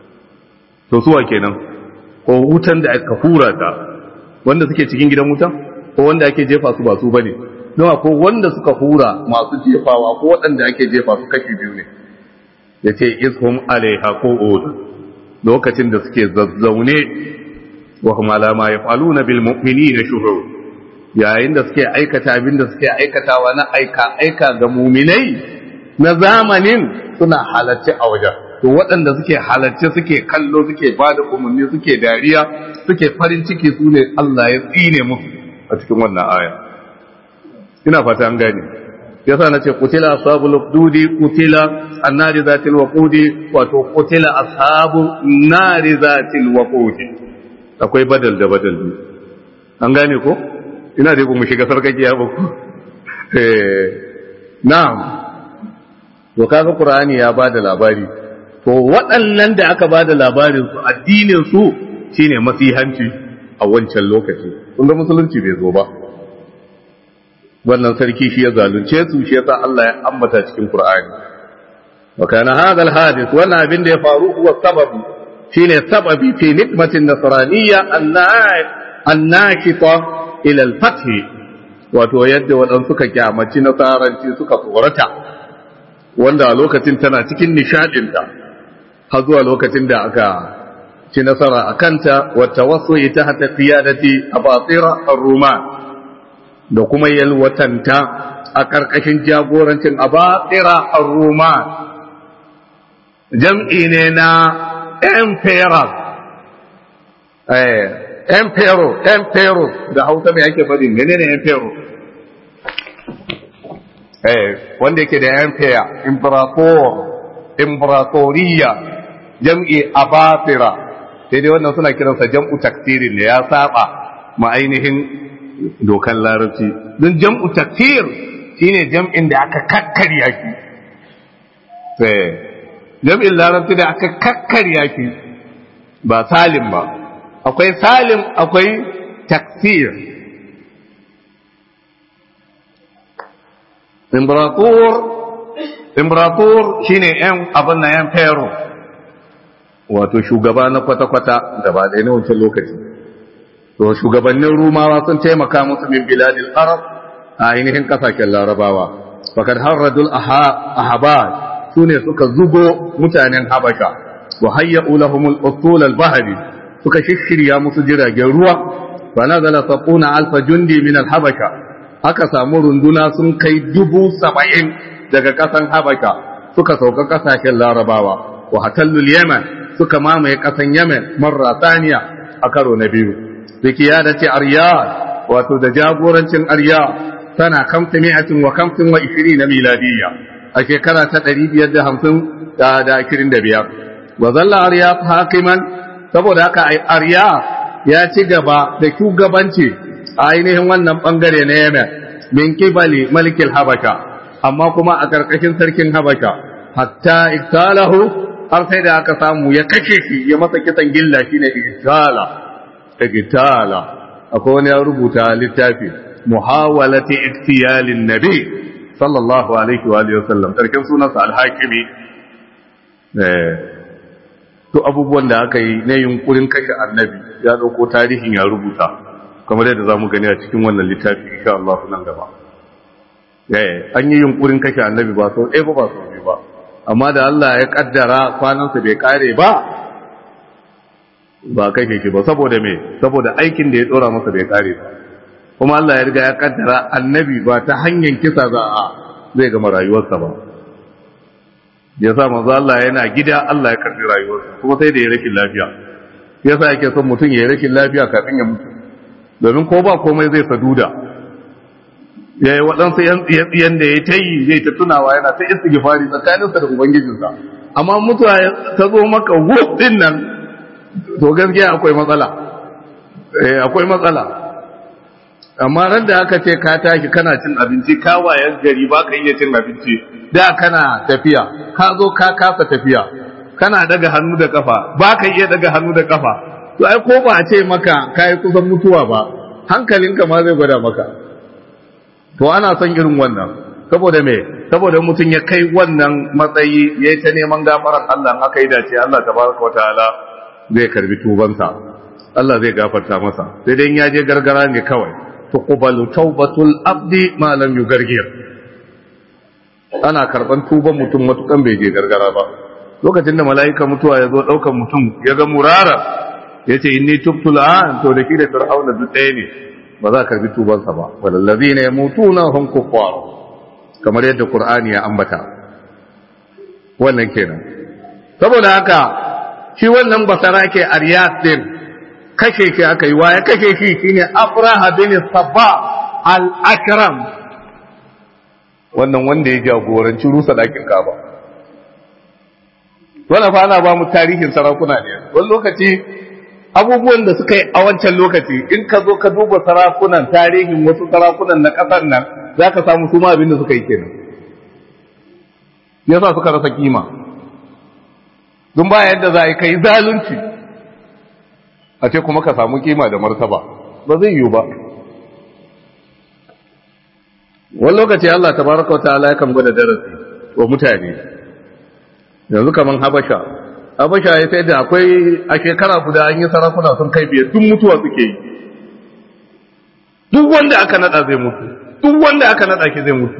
to suwa kenan ko wutan da aka hura ta wanda suke cikin gidan wuta ko wanda ake jefa su ba su bane don ko wanda suka hura masu jefawa ko waɗanda ake jefa su kashi biyu ne ya ce ishum alaiha ko lokacin da suke zazzaune wa kuma lama ya faluna bil mu'minina shuhur yayin da suke aikata abin da suke aikatawa na aika aika ga muminai na zamanin suna halarci a wajen to waɗanda suke halarci suke kallo suke ba da umarni suke dariya suke farin ciki su ne Allah ya tsine musu a cikin wannan aya ina fata an gane yasa na ce kutila ashabul ukdudi kutila annari zatil waqudi wato kutila ashabu nari zatil waqudi akwai badal da badal an gane ko ina da mu shiga sarkakiya ba ku na'am to kaga qur'ani ya bada labari to waɗannan da aka bada labarin su addinin su shine masihanci a wancan lokaci kun ga musulunci bai zo ba wannan sarki shi ya zalunce su shi yasa Allah ya ambata cikin qur'ani wa kana hadha al-hadith wannan abin da ya faru huwa sababu shine sababi fi nikmatin nasraniyya annakita ila al-fath wato yadda waɗansu suka kyamaci nasaranci suka tsorata wanda a lokacin tana cikin nishadinta har zuwa lokacin da aka ci nasara a kanta wata wasu ita hata qiyadati abatira ar-ruman da kuma yalwatanta a ƙarƙashin jagorancin abatira ar-ruman jam'i ne na emperor eh emperor emperor da hausa mai ake faɗi menene emperor eh wanda yake da empire imperator imperatoriya jam'i abatira sai dai wannan suna kiransa jam'u taktirin ne ya saba ma ainihin dokan larabci don jam'u taktir shine jam'in da aka kakkarya shi jam'in larabci da aka kakkarya shi ba salim ba akwai salim akwai taktir Imbaratur, Imbaratur shi ne ‘yan abin na ‘yan Fero, wato shugaba na kwata-kwata da ba da na wancan lokaci. To, shugabannin Rumawa sun taimaka musu min biladil Arab a ainihin kasashen Larabawa. Fakar harradul ahabad su ne suka zugo mutanen Habasha, wa hayya ulahumul usul al-bahari suka shishirya musu jiragen ruwa, fa nazala sabuna alfa jundi min al-habasha aka samu runduna sun kai dubu saba'in daga ƙasan Habasha suka sauka ƙasashen Larabawa, wa hatallul Yemen suka mamaye ƙasan Yemen marra saniya a karo na biyu. Biki ya dace Aryad, wato da jagorancin Aryad tana kamta mi'atin wa kamtin wa ishiri na miladiyya a shekara ta ɗari biyar da hamsin da ashirin da biyar. Wa zalla Aryad hakiman saboda haka Aryad ya ci gaba da shugabanci a ainihin wannan bangare na Yemen min kibali malikin Habasha amma kuma a karkashin sarkin Habasha hatta iktalahu har sai da aka samu ya kashe shi ya masa kisan gilla shine iktala iktala akwai wani ya rubuta littafi muhawalati iktiyalin nabi sallallahu alaihi wa alihi wasallam sarkin sunansa al-hakimi eh to abubuwan da aka yi na yunkurin kashe annabi ya dauko tarihin ya rubuta kamar yadda za mu gani a cikin wannan littafi insha Allah nan gaba eh an yi yunkurin kashe annabi ba so ɗaya ba ba so biyu ba amma da Allah ya kaddara kwanansa bai kare ba ba kashe shi ba saboda me saboda aikin da ya dora masa bai kare ba kuma Allah ya riga ya kaddara annabi ba ta hanyar kisa za a zai gama rayuwarsa ba ya sa manzo Allah yana gida Allah ya karbi rayuwarsa kuma sai da ya rashin lafiya yasa yake son mutum ya yi rashin lafiya kafin ya mutu domin ko ba komai zai saduda ya yi waɗansu yan tsiyan da ya ta yi zai ta tunawa yana ta istighfari tsakaninsa da ubangijinsa amma mutuwa ta zo maka wuf din nan to gaskiya akwai matsala eh akwai matsala amma ran da aka ce ka tashi kana cin abinci ka wayan gari ba ka iya cin abinci da kana tafiya ka zo ka kasa tafiya kana daga hannu da kafa ba ka iya daga hannu da kafa to ai ko ba a ce maka kai kusan mutuwa ba hankalinka ma zai gwada maka to ana son irin wannan saboda me saboda mutum ya kai wannan matsayi ya ta neman gafaran Allah in aka yi dace Allah tabaraka wa ta'ala zai karbi tubansa Allah zai gafarta masa sai dai ya je gargara ne kawai tuqbalu tawbatul abdi ma lam yugargir ana karban tuban mutum matukan bai je gargara ba lokacin da mala'ika mutuwa ya zo daukan mutum ya ga murara yace inni tubtu al'an to da shi da fir'auna duk ɗaya ne ba za ka karbi tubansa ba walallazina yamutuna hum kuffar kamar yadda qur'ani ya ambata wannan kenan saboda haka shi wannan basara ke aryat din kashe shi aka yi wa ya kashe shi shine abraha bin sabba al-akram wannan wanda ya jagoranci rusa dakin kaba wannan fa ana ba mu tarihin sarakuna ne wani lokaci abubuwan da suka yi a wancan lokaci in ka zo ka duba sarakunan tarihin wasu sarakunan na ƙasar nan za ka samu su ma abin da suka yi kenan yasa suka rasa kima don ba yadda za a yi kai zalunci a ce kuma ka samu kima da martaba ba zai yiwu ba wani lokaci Allah tabaraka wa ta'ala yakan gwada darasi wa mutane yanzu kaman habasha habasha ya sai da akwai a shekara guda an yi sarakuna sun kai biyar duk mutuwa suke yi duk wanda aka nada zai mutu duk wanda aka nada ki zai mutu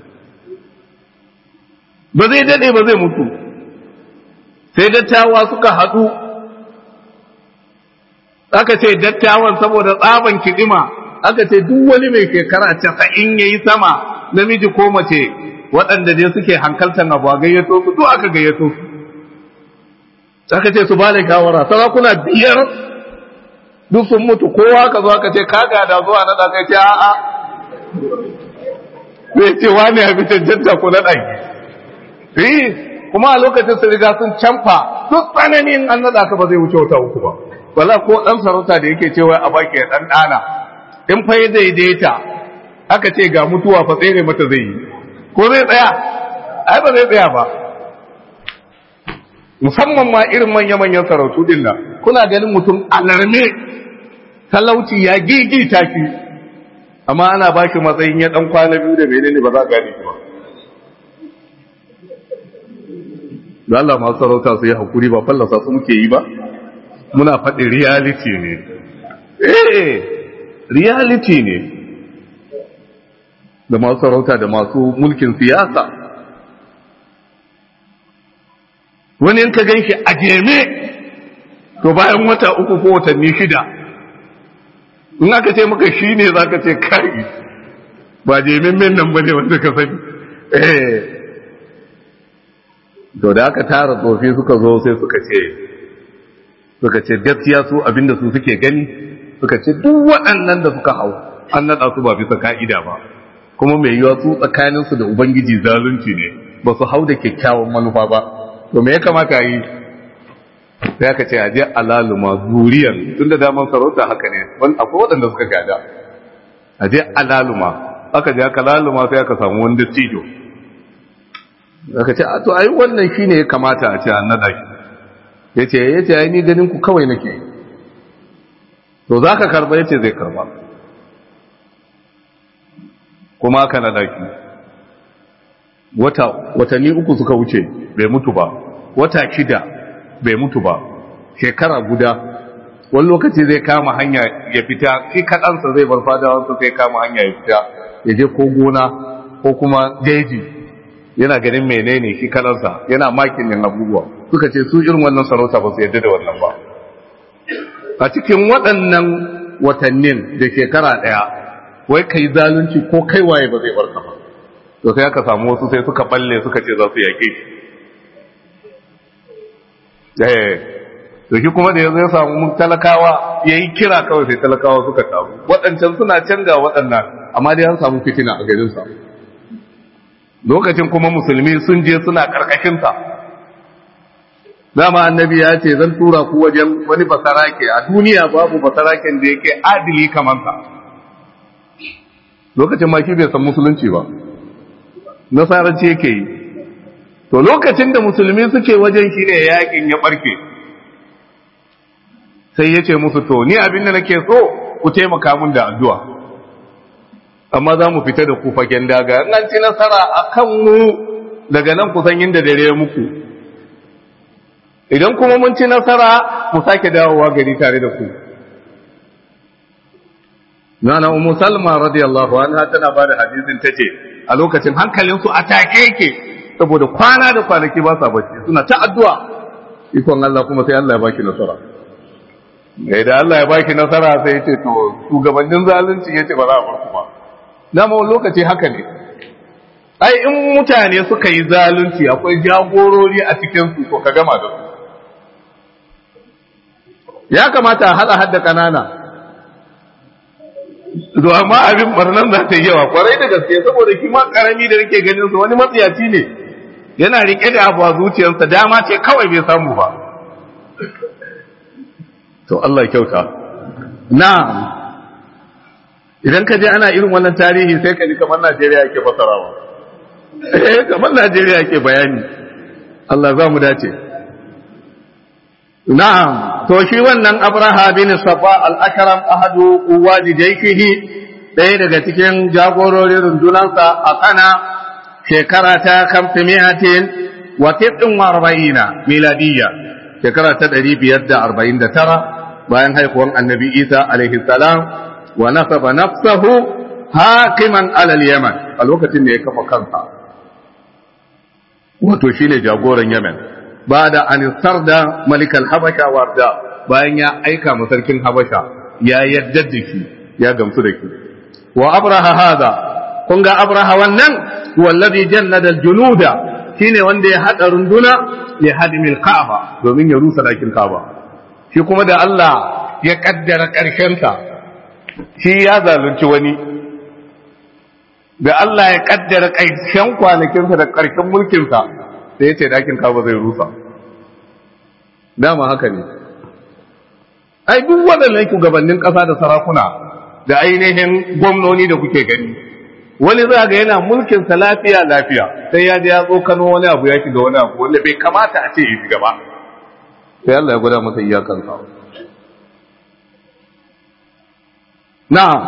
ba zai dade ba zai mutu sai dattawa suka haɗu aka ce dattawan saboda tsaban kidima aka ce duk wani mai shekara casa'in ya yi sama namiji ko mace waɗanda dai suke hankaltar abu a gayyato su duk aka gayyato su aka ce su ba da shawara sarakuna biyar duk sun mutu kowa ka zo aka ce ka gada zuwa na ɗaka ce a'a zai ce wani ya fi cancanta ko na ɗaki kuma a lokacin su riga sun canfa duk tsananin an naɗa ka ba zai wuce wata uku ba wala ko ɗan sarauta da yake cewa a baki ya ɗan ɗana in fa ya daidaita aka ce ga mutuwa fa tsere mata zai yi ko zai tsaya ai ba zai tsaya ba musamman ma irin manya-manyan sarautu din nan kuna ganin mutum alarme talauci ya gigita ki amma ana ba shi matsayin ya dan kwana biyu da menene ba za a gane shi ba da Allah masu sarauta su yi hakuri ba fallasa su muke yi ba muna faɗi reality ne eh reality ne da masu sarauta da masu mulkin siyasa wani in ka gan shi a jeme to bayan wata uku ko watanni shida in aka ce maka shi ne za ka ce kai ba jemin min nan ba ne wanda ka sani eh to da aka tara tsofi suka zo sai suka ce suka ce gaskiya su abinda su suke gani suka ce duk waɗannan da suka hau an naɗa su ba bisa ka'ida ba kuma mai yiwa su tsakaninsu da ubangiji zalunci ne ba su hau da kyakkyawan manufa ba to me ya kamata yi sai aka ce aje alaluma zuriyar tun da daman sarauta haka ne wani akwai waɗanda suka gada aje alaluma aka je aka laluma sai aka samu wani dattijo aka ce a to ai wannan shine ya kamata a ce an nada shi yace yace ai ni ganin ku kawai nake to zaka karba yace zai karba kuma aka nada shi wata watanni uku suka wuce bai mutu ba wata shida bai mutu ba shekara guda wani lokaci zai kama hanya ya fita shi kaɗansa zai bar fadawansa sai kama hanya ya fita ya je ko gona ko kuma daji yana ganin menene shi kaɗansa yana makin yin abubuwa suka ce su irin wannan sarauta ba su yadda da wannan ba a cikin waɗannan watannin da shekara ɗaya wai kai zalunci ko kai waye ba zai barka ba to sai aka samu wasu sai suka balle suka ce za su yaƙe shi to shi kuma da yanzu ya samu talakawa ya yi kira kawai sai talakawa suka taru waɗancan suna canga waɗannan amma dai an samu fitina a garinsa lokacin kuma musulmi sun je suna ƙarƙashinsa dama annabi ya ce zan tura ku wajen wani basarake a duniya babu basaraken da yake adili kamar sa lokacin ma shi bai san musulunci ba nasaranci yake yi to lokacin da musulmi suke wajen shi ne yakin ya barke sai ya ce musu to ni abin da nake so ku taimaka mun da addu'a amma za mu fita da ku fagen daga in an ci nasara a kan mu daga nan ku san inda dare muku idan kuma mun ci nasara mu sake dawowa gari tare da ku Nana Umu Salma radiyallahu anha tana bada hadisin tace a lokacin hankalinsu a take yake saboda kwana da kwanaki ba sa bacci suna ta addu'a ikon Allah kuma sai Allah ya baki nasara ga da Allah ya baki nasara sai ya ce to shugabannin zalunci yace ba za a bar ku ba dama lokaci haka ne ai in mutane suka yi zalunci akwai jagorori a cikin su to ka gama da su ya kamata a hada hadda kanana to amma abin barnan za ta yi yawa kwarai da gaske saboda shi ma karami da nake ganin su wani matsiyaci ne yana rike da abu a zuciyarsa dama ce kawai bai samu ba to Allah kyauta na'am idan ka je ana irin wannan tarihi sai ka ji kamar Najeriya yake fasarawa eh kamar Najeriya yake bayani Allah za mu dace na'am to shi wannan Abraha bin Safa al-Akram ahadu uwadi jaykihi ɗaya daga cikin jagororin rundunansa a kana shekara ta kamfimiyatin wa tiɗin wa arba'ina miladiyya shekara ta ɗari biyar da arba'in da tara bayan haihuwan annabi isa alaihi salam wa nasaba nafsahu hakiman alal yaman a lokacin da ya kafa kansa wato shine jagoran yaman ba da anisar da malikal habasha warda bayan ya aika ma sarkin habasha ya yadda da shi ya gamsu da shi wa abraha hada kun ga abraha wannan wallazi jannada aljunuda shine wanda ya hada runduna ya hadimil ka'aba domin ya rusa dakin ka'aba shi kuma da Allah ya kaddara karshen ta shi ya zalunci wani da Allah ya kaddara karshen kwanakinsa da karshen mulkinsa sai ya ce dakin kaba zai rusa dama haka ne ai duk waɗannan shugabannin ƙasa da sarakuna da ainihin gwamnoni da kuke gani wani za ga yana mulkin sa lafiya lafiya sai ya je ya tsokano wani abu ya shiga wani abu wanda bai kamata a ce ya shiga ba sai Allah ya gwada masa iyakan sa na'am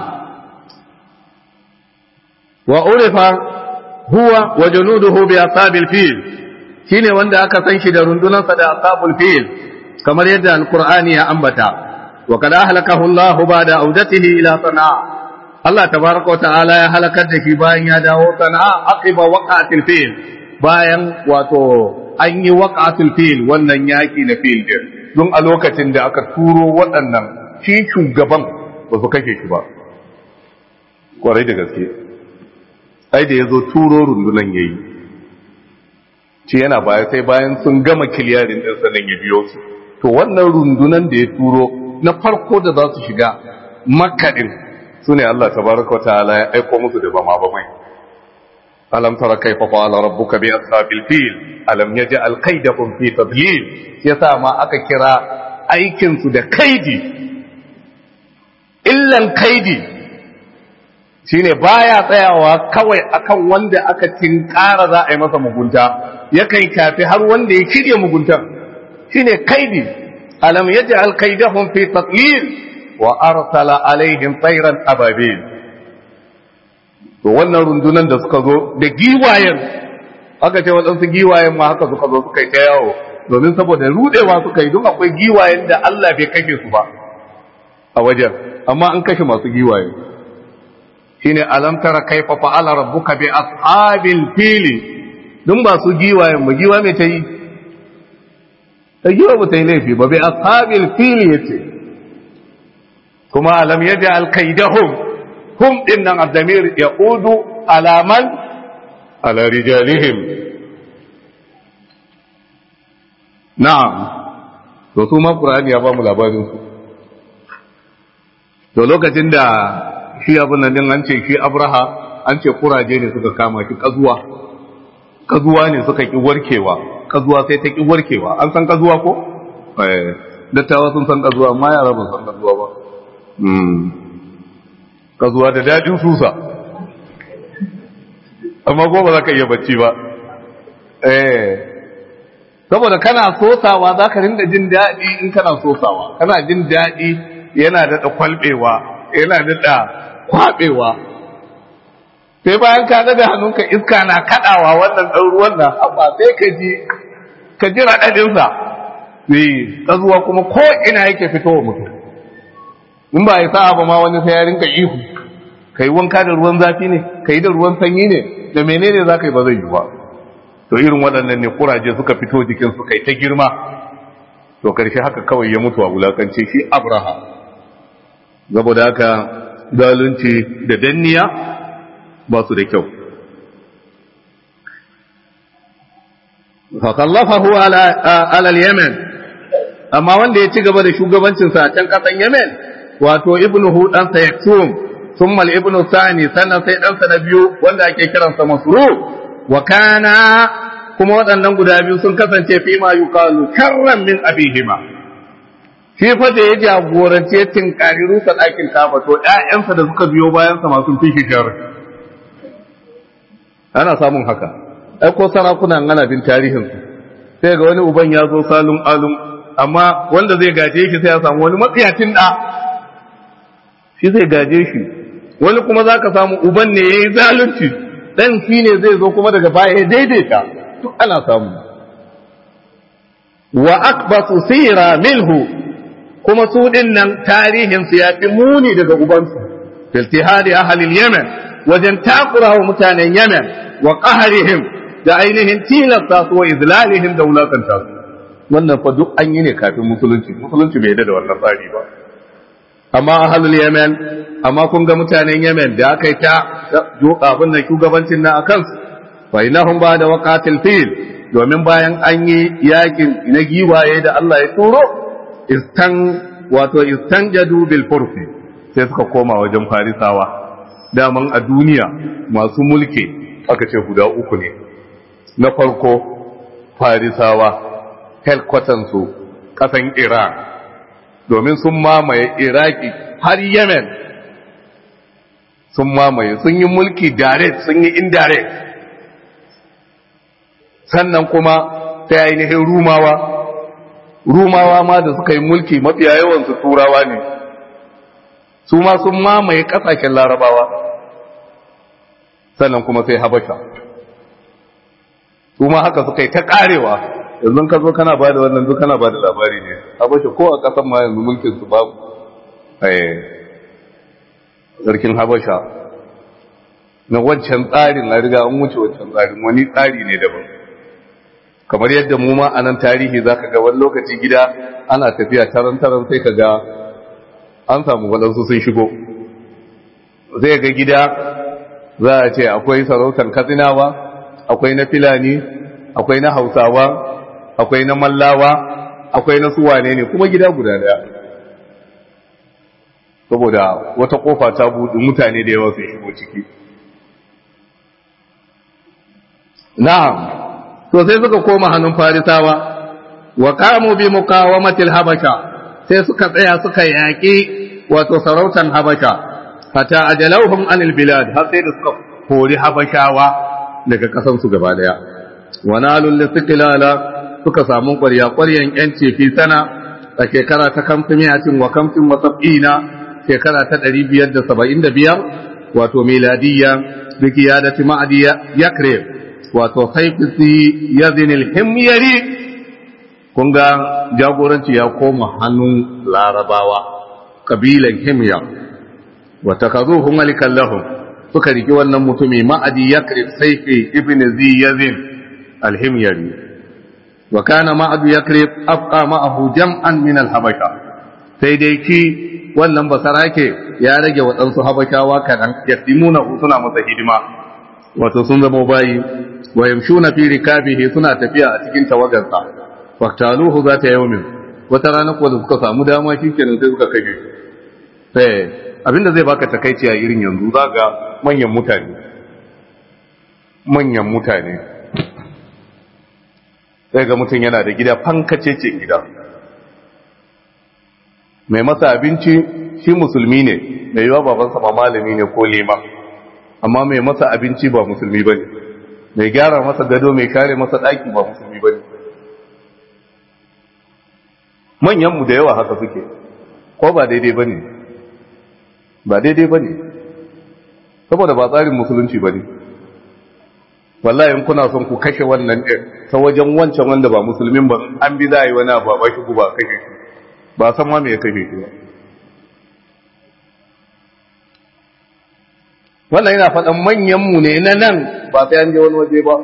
wa urifa huwa wa junuduhu bi asabil fil shine wanda aka san shi da rundunansa da asabul fil kamar yadda alqur'ani ya ambata وقد أهلكه الله بعد عودته إلى صنعاء الله تبارك وتعالى ya halakar da shi bayan ya dawo sana'a aqiba waqatil fil bayan wato an yi waqatil fil wannan yaki na fil din don a lokacin da aka turo waɗannan shi shugaban ba su kashe shi ba kwarai da gaske ai da yazo turo rundunan yayi ce yana baya sai bayan sun gama kiliyarin din sanan ya biyo su to wannan rundunan da ya turo na farko da za su shiga makaɗin su ne Allah tabaraka wa ta'ala ya aiko musu da bama bamai alam tara kaifa fa'ala rabbuka bi ashabil fil alam yaj'al kaydahum fi tadlil yasa ma aka kira aikin su da kaidi illan kaidi shine baya tsayawa kawai akan wanda aka tinkara za a yi masa mugunta yakan kafi har wanda ya shirye mugunta shine kaidi ألم يجعل كيدهم في تقليل وأرسل عليهم طيرا أبابيل wannan rundunan da suka zo da giwayen aka ce waɗansu giwayen ma haka suka zo suka yi ta yawo domin saboda rudewa suka yi don akwai giwayen da Allah bai kashe su ba a wajen amma an kashe masu giwaye shine alam tara kaifa fa'ala rabbuka bi ashabil fili dun ba su giwayen ba giwa mai ta yi ta giwa ba ta yi laifi ba bai ashabil fili yace kuma alam yaj'al kaidahum hum din nan addamir yaqudu alaman ala rijalihim na'am to su ma qur'ani ya ba mu labarin su to lokacin da shi abin nan din an ce shi abraha an ce kuraje ne suka kama shi kazuwa kazuwa ne suka ki warkewa kazuwa sai ta ki warkewa an san kazuwa ko eh dattawa sun san kazuwa amma yara ba san kazuwa ba mm kazuwa da dadin susa amma ko ba za ka iya bacci ba eh saboda kana sosawa za ka rinda jin daɗi in kana sosawa kana jin daɗi yana daɗa kwalbewa yana daɗa kwaɓewa sai bayan ka daga hannunka iska na kaɗawa wannan ɗan ruwan nan amma sai ka ji ka ji raɗaɗinsa sai tsazuwa kuma ko ina yake fitowa mutum in ba ya sa ba ma wani sai ya rinka ihu ka yi wanka da ruwan zafi ne ka yi da ruwan sanyi ne da menene za ka yi ba zai yi ba to irin waɗannan ne kuraje suka fito jikin suka yi ta girma to karshe haka kawai ya mutu a wulakance shi abraha saboda haka zalunci da danniya ba su da kyau fakallafahu ala yemen amma wanda ya ci gaba da shugabancinsa a can ƙasan yemen wato ibnuhu ɗansa yaksum summal ibnu sani sannan sai ɗansa na biyu wanda ake kiransa masru wa kana kuma waɗannan guda biyu sun kasance fi ma yuqalu karran min abihima shi fa da ya jagoranci ya tinkari rusa ɗakin kafa to ƴaƴansa da suka biyo bayansa masu fi shi ana samun haka ai ko sarakuna ana bin tarihin su sai ga wani uban ya zo salun alum amma wanda zai gaje shi sai ya samu wani matsiyacin da shi zai gaje shi wani kuma zaka samu uban ne yayi zalunci dan shi ne zai zo kuma daga baya ya daidaita duk ana samu wa akbasu sira minhu kuma su din nan tarihin su ya fi muni daga ubansu filtihadi ahalil yemen wajen takura wa mutanen yemen wa qaharihim da ainihin tilasta su wa izlalihim da wulakanta su wannan fa duk an yi ne kafin musulunci musulunci bai da wannan tsari ba amma ahalul yemen amma kun ga mutanen yemen da aka yi ta abin da shugabancin na akan su fa inahum ba da waqatil fil domin bayan an yi yakin na giwaye da Allah ya turo istan wato istanjadu bil furfi sai suka koma wajen farisawa daman a duniya masu mulki aka ce guda uku ne na farko farisawa helkwatansu ƙasan iran domin sun mamaye iraki har yemen sun mamaye sun yi mulki direct sun yi indirect sannan kuma ta ainihin rumawa rumawa ma da suka yi mulki mafiya yawansu turawa ne su ma sun mamaye ƙasashen larabawa sannan kuma sai habasha su ma haka suka yi ta ƙarewa yanzu ka zo kana ba da wannan duk kana ba da labari ne habasha ko a ƙasan ma yanzu mulkin su babu sarkin habasha na wancan tsarin na riga an wuce wancan tsarin wani tsari ne daban kamar yadda mu ma a nan tarihi za ka ga wani lokaci gida ana tafiya taron-taron sai ka ga an samu waɗansu sun shigo zai ga gida za a ce akwai sarautar katsinawa akwai na filani akwai na hausawa akwai na mallawa akwai na suwane ne kuma gida guda daya saboda wata kofa ta buɗe mutane da yawa su shigo ciki na'am to sai suka koma hannun farisawa wa qamu bi muqawamatil habasha sai suka tsaya suka yaƙi wato sarautan habasha hatta ajalauhum anil bilad har sai da suka kori habashawa daga kasan su gaba daya wa nalul listiqlala suka samu ƙwarya ƙwaryan yanci fi sana a shekara ta kamfimiyatin wa kamfin wa sab'ina shekara ta ɗari biyar da saba'in da biyar wato miladiyya bi qiyadati ma'diya yakrib wato haifisi ya zinil himyari kun ga jagoranci ya koma hannun larabawa kabilan himya wata ka zo malikan lahum suka riki wannan mutumi ma'adi ya saifi ibn ziyazin alhimyari wa kana ma'adu ya afqa ma'ahu jam'an min alhabasha sai dai ki wannan basarake ya rage waɗansu habashawa kaɗan yaslimuna suna masa hidima wato sun zama bayi wa yamshuna fi rikabihi suna tafiya a cikin tawagarsa waqtaluhu zata yawmin wata rana ko da suka samu dama shikenan sai suka kashe sai abinda zai baka takaici a irin yanzu zaga manyan mutane manyan mutane sai ga mutum yana da gida fankacece gida mai masa abinci shi musulmi ne mai yiwa babansa ma malami ne ko lema amma mai masa abinci ba musulmi bane mai gyara masa gado mai kare masa ɗaki ba musulmi ba ne manyanmu da yawa haka suke ko ba daidai ba ne ba daidai ba ne saboda ba tsarin musulunci ba ne wallahi in kuna son ku kashe wannan ɗin ta wajen wancan wanda ba musulmin ba an bi za a yi wani abu ba shi ba kashe shi ba san ma me ya kashe shi ba wannan yana faɗan manyanmu ne na nan ba sai an je wani waje ba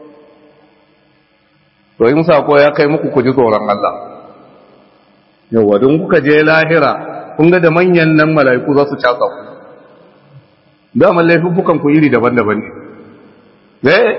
to in sako ya kai muku ku ji tsoron Allah yawa don kuka je lahira kun ga da manyan nan mala'iku za su casa ku daman laifuffukan ku iri daban-daban ne eh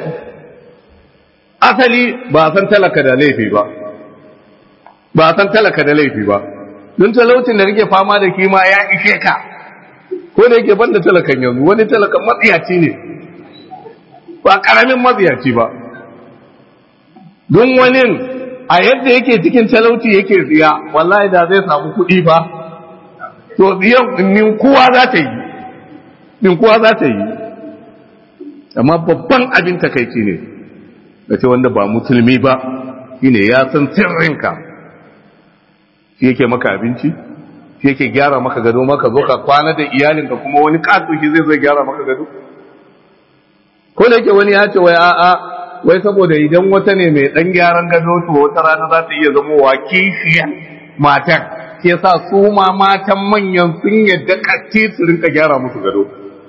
asali ba san talaka da laifi ba ba san talaka da laifi ba don talaucin da kake fama da kima ya ishe ka ko da yake banda talakan yanzu wani talakan matsiyaci ne ba karamin matsiyaci ba don wani a yadda yake cikin talauci yake tsiya wallahi da zai samu kuɗi ba to tsiyan ninkuwa za ta yi ninkuwa za ta yi amma babban abin takaici ne da ce wanda ba musulmi ba shine ya san sirrinka shi yake maka abinci shi yake gyara maka gado maka zo ka kwana da iyalinka kuma wani kato shi zai zai gyara maka gado ko da yake wani ya ce wai a'a wai saboda idan wata ne mai dan gyaran gado to wata rana za ta iya zama wa kishiya matan ke sa su ma matan manyan sun yadda katti su rinka gyara musu gado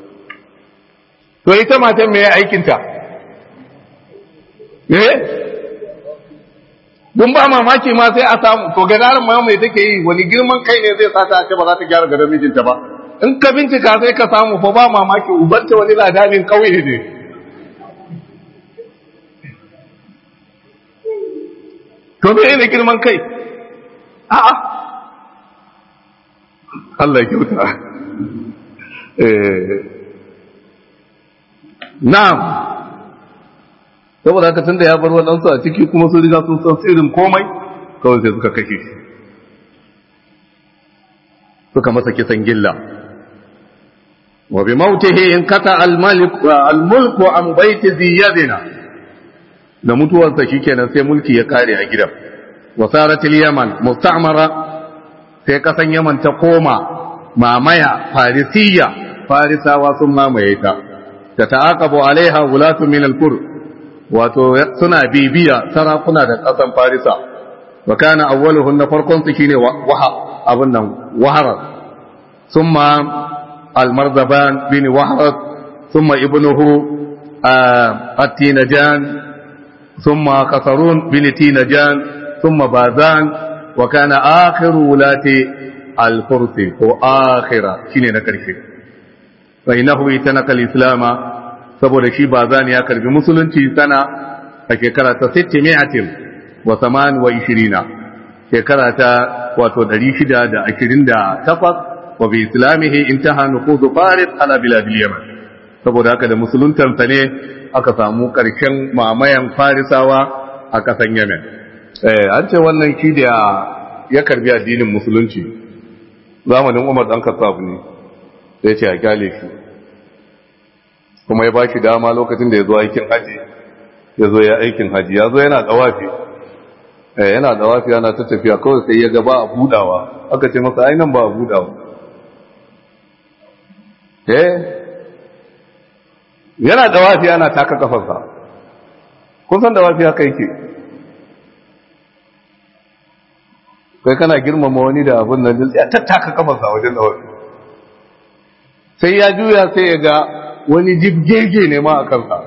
to ita matan me aikinta eh dun ba mamaki ma sai a samu to gadarin ma mai take yi wani girman kai ne zai sata ce ba za ta gyara gadon mijinta ba in ka bincika sai ka samu fa ba mamaki ubanta wani ladanin kauye ne to me ne girman kai a'a Allah ya kyauta eh na'am saboda haka tunda ya bar waɗansu a ciki kuma sun riga sun san sirrin komai kawai sai suka kashe shi suka masa kisan gilla wa bi mautihi in kata al-malik al-mulku an baiti ziyadina da mutuwarsa shikenan sai mulki ya kare a gidan wa sarat al-yaman musta'mara sai kasan yaman ta koma mamaya farisiya farisawa sun mamaye ta ta ta'aqabu alaiha gulatu min al-qur wato suna bibiya sarakuna da kasan farisa wa kana awwaluhun na farkon su shine waha abun nan wahara thumma al-marzaban bin wahrat thumma ibnuhu at-tinajan thumma qasarun bin tinajan thumma bazan wa kana akhiru wulati al-fursi ko akhira shine na karshe fa innahu itanaka al-islama saboda shi bazan ya karbi musulunci sana a shekara ta 600 wa saman wa ishirina shekara ta wato 628 wa bi islamihi intaha nufuzu faris ala biladil yaman saboda haka da musuluntansa ne aka samu karshen mamayan farisawa a kasan yamen eh an ce wannan shi da ya karbi addinin musulunci zamanin umar dan kasaf ne sai ce a kyale shi kuma ya ba shi dama lokacin da ya zo aikin haji ya zo ya aikin haji ya zo yana dawafi yana dawafi yana ta tafiya kawai sai ya ga ba a budawa aka ce masa ainihin ba a budawa eh yana dawafi yana taka kafarsa kun san dawafi haka yake kai kana girmama wani da abin nan ya tattaka kafarsa wajen dawafi sai ya juya sai ya ga wani jibgege ne ma a kansa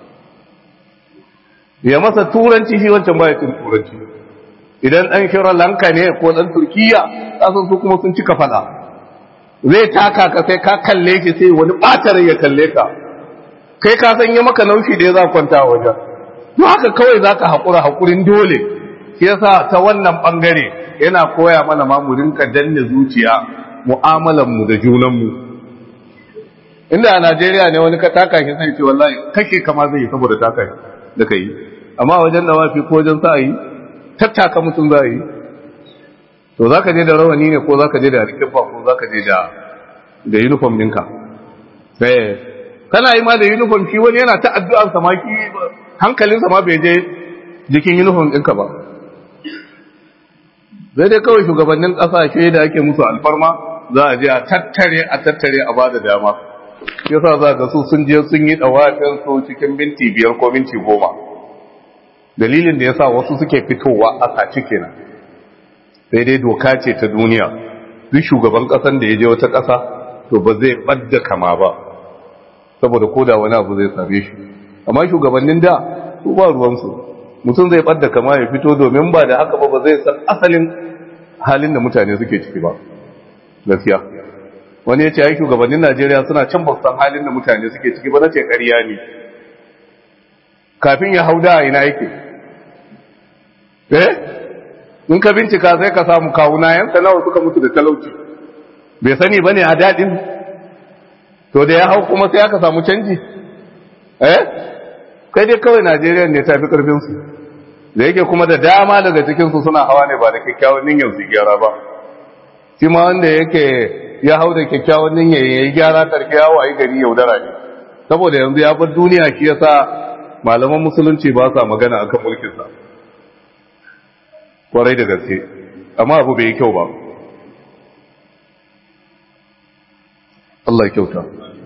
ya masa turanci shi wancan baya cin turanci idan ɗan shirar lanka ne ko ɗan turkiya ƙasan su kuma sun cika fada zai taka ka sai ka kalle shi sai wani ɓatar ya kalle ka kai ka san yi maka naushi da ya za kwanta a wajen to haka kawai za ka haƙura haƙurin dole shi yasa ta wannan ɓangare yana koya mana ma mu rinka danne zuciya mu'amalanmu da junanmu inda a Najeriya ne wani ka taka shi sai ce wallahi kashe kama zai yi saboda taka shi da kai amma wajen da wafi ko wajen sa yi tattaka mutum za yi to za ka je da rawani ne ko za ka je da rikifa ko za ka je da da uniform ɗinka eh kana yi ma da uniform shi wani yana ta addu'ar sa ma ki hankalinsa ma bai je jikin uniform ɗinka ba zai dai kawai shugabannin ƙasashe da ake musu alfarma za a je a tattare a tattare a bada dama yasa za ga su sun je sun yi dawafin su cikin minti biyar ko minti goma dalilin da yasa wasu suke fitowa a saci kenan sai dai doka ce ta duniya duk shugaban kasan da ya je wata kasa to ba zai badda kama ba saboda koda wani abu zai same shi amma shugabannin da su ba ruwansu mutum zai badda kama ya fito domin ba da haka ba ba zai san asalin halin da mutane suke ciki ba gaskiya wani ya ce ai shugabannin Najeriya suna can ba san halin da mutane suke ciki ba na ce ƙarya ne kafin ya hauda a ina yake eh in ka bincika sai ka samu kawuna yan nawa suka mutu da talauci bai sani ba ne a daɗin to da ya hau kuma sai aka samu canji eh kai dai kawai Najeriya ne ta fi ƙarfinsu da yake kuma da dama daga cikinsu suna hawa ne ba da kyakkyawan niyyar su gyara ba shi ma wanda yake ya hau da kyakkyawan niyyar ya yi gyara karfe ya wayi gari yaudara ne saboda yanzu ya bar duniya shi yasa malaman musulunci ba sa magana akan mulkinsa kwarai da gaske amma abu bai yi kyau ba Allah ya kyauta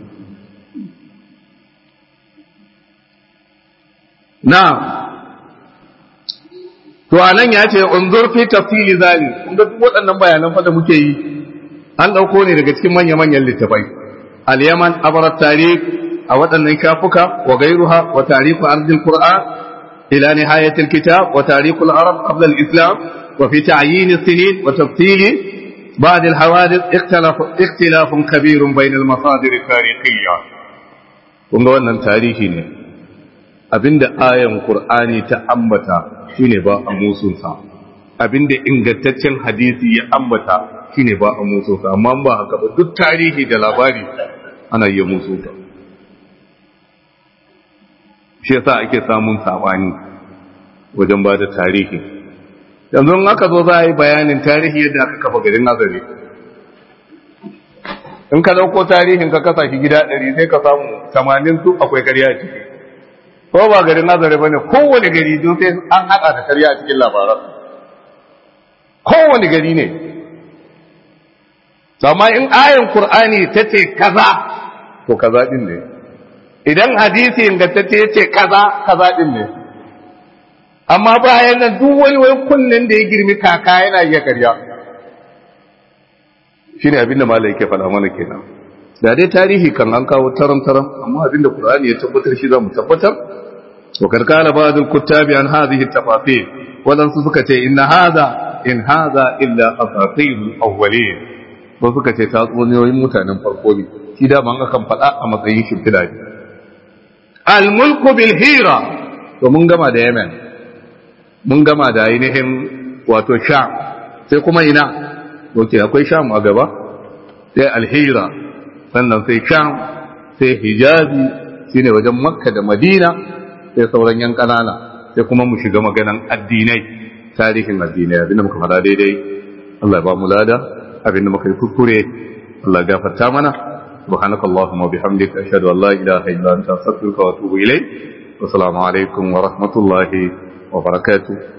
na to anan ya ce unzur fi tafsili zali kun ga duk waɗannan bayanan fa da muke yi an ɗauko ne daga cikin manya-manyan littafai al-yaman abarat tarikh a waɗannan shafuka wa gairuha wa tarihu ardil qur'an ila nihayat al-kitab wa tarihu al-arab qabla al-islam wa fi ta'yin as-sinin wa tafsil بعد الحوادث اختلاف اختلاف كبير بين المصادر التاريخية kun ga wannan tarihi ne abinda ayan qur'ani ta ambata shine ba a musunsa abinda ingantaccen hadisi ya ambata shine ba a musunsa amma ba haka ba duk tarihi da labari ana iya musunsa shi yasa ake samun sabani wajen ba da tarihi yanzu in aka zo za a yi bayanin tarihi yadda aka kafa garin azare in ka dauko tarihin ka kasa shi gida ɗari sai ka samu tamanin su akwai karya a ciki ko ba garin azare ba ne kowane gari don sai an haɗa da karya a cikin labaran kowane gari ne amma in ayin Kur'ani ta ce kaza to kaza din ne idan hadisi ingantacce ya ce kaza kaza din ne amma bayan nan duk wani wani kunnen da ya girmi kaka yana iya karya shine abin da malai yake faɗa mana kenan da dai tarihi kan an kawo taram taram amma abin da Qur'ani ya tabbatar shi za mu tabbatar wa karkala ba'd al-kuttabi an hadhihi at-tafasil wadansu suka ce inna hadha in hadha illa asatir awwalin ko suka ce tatsuniyoyin mutanen farko ne shi da ban akan faɗa a matsayin shimfiɗa ne al-mulku bil hira to mun gama da yemen mun gama da ainihin wato sham sai kuma ina ok akwai sham a gaba sai al-hira sannan sai sham sai hijazi shine wajen makka da madina sai sauran yan kanana sai kuma mu shiga maganan addinai tarihin addinai abinda muka fara daidai Allah ya ba mu lada abinda muka yi kuskure Allah ya gafarta mana سبحانك اللهم وبحمدك أشهد أن لا إله إلا أنت أستغفرك وأتوب إليك والسلام عليكم ورحمة الله وبركاته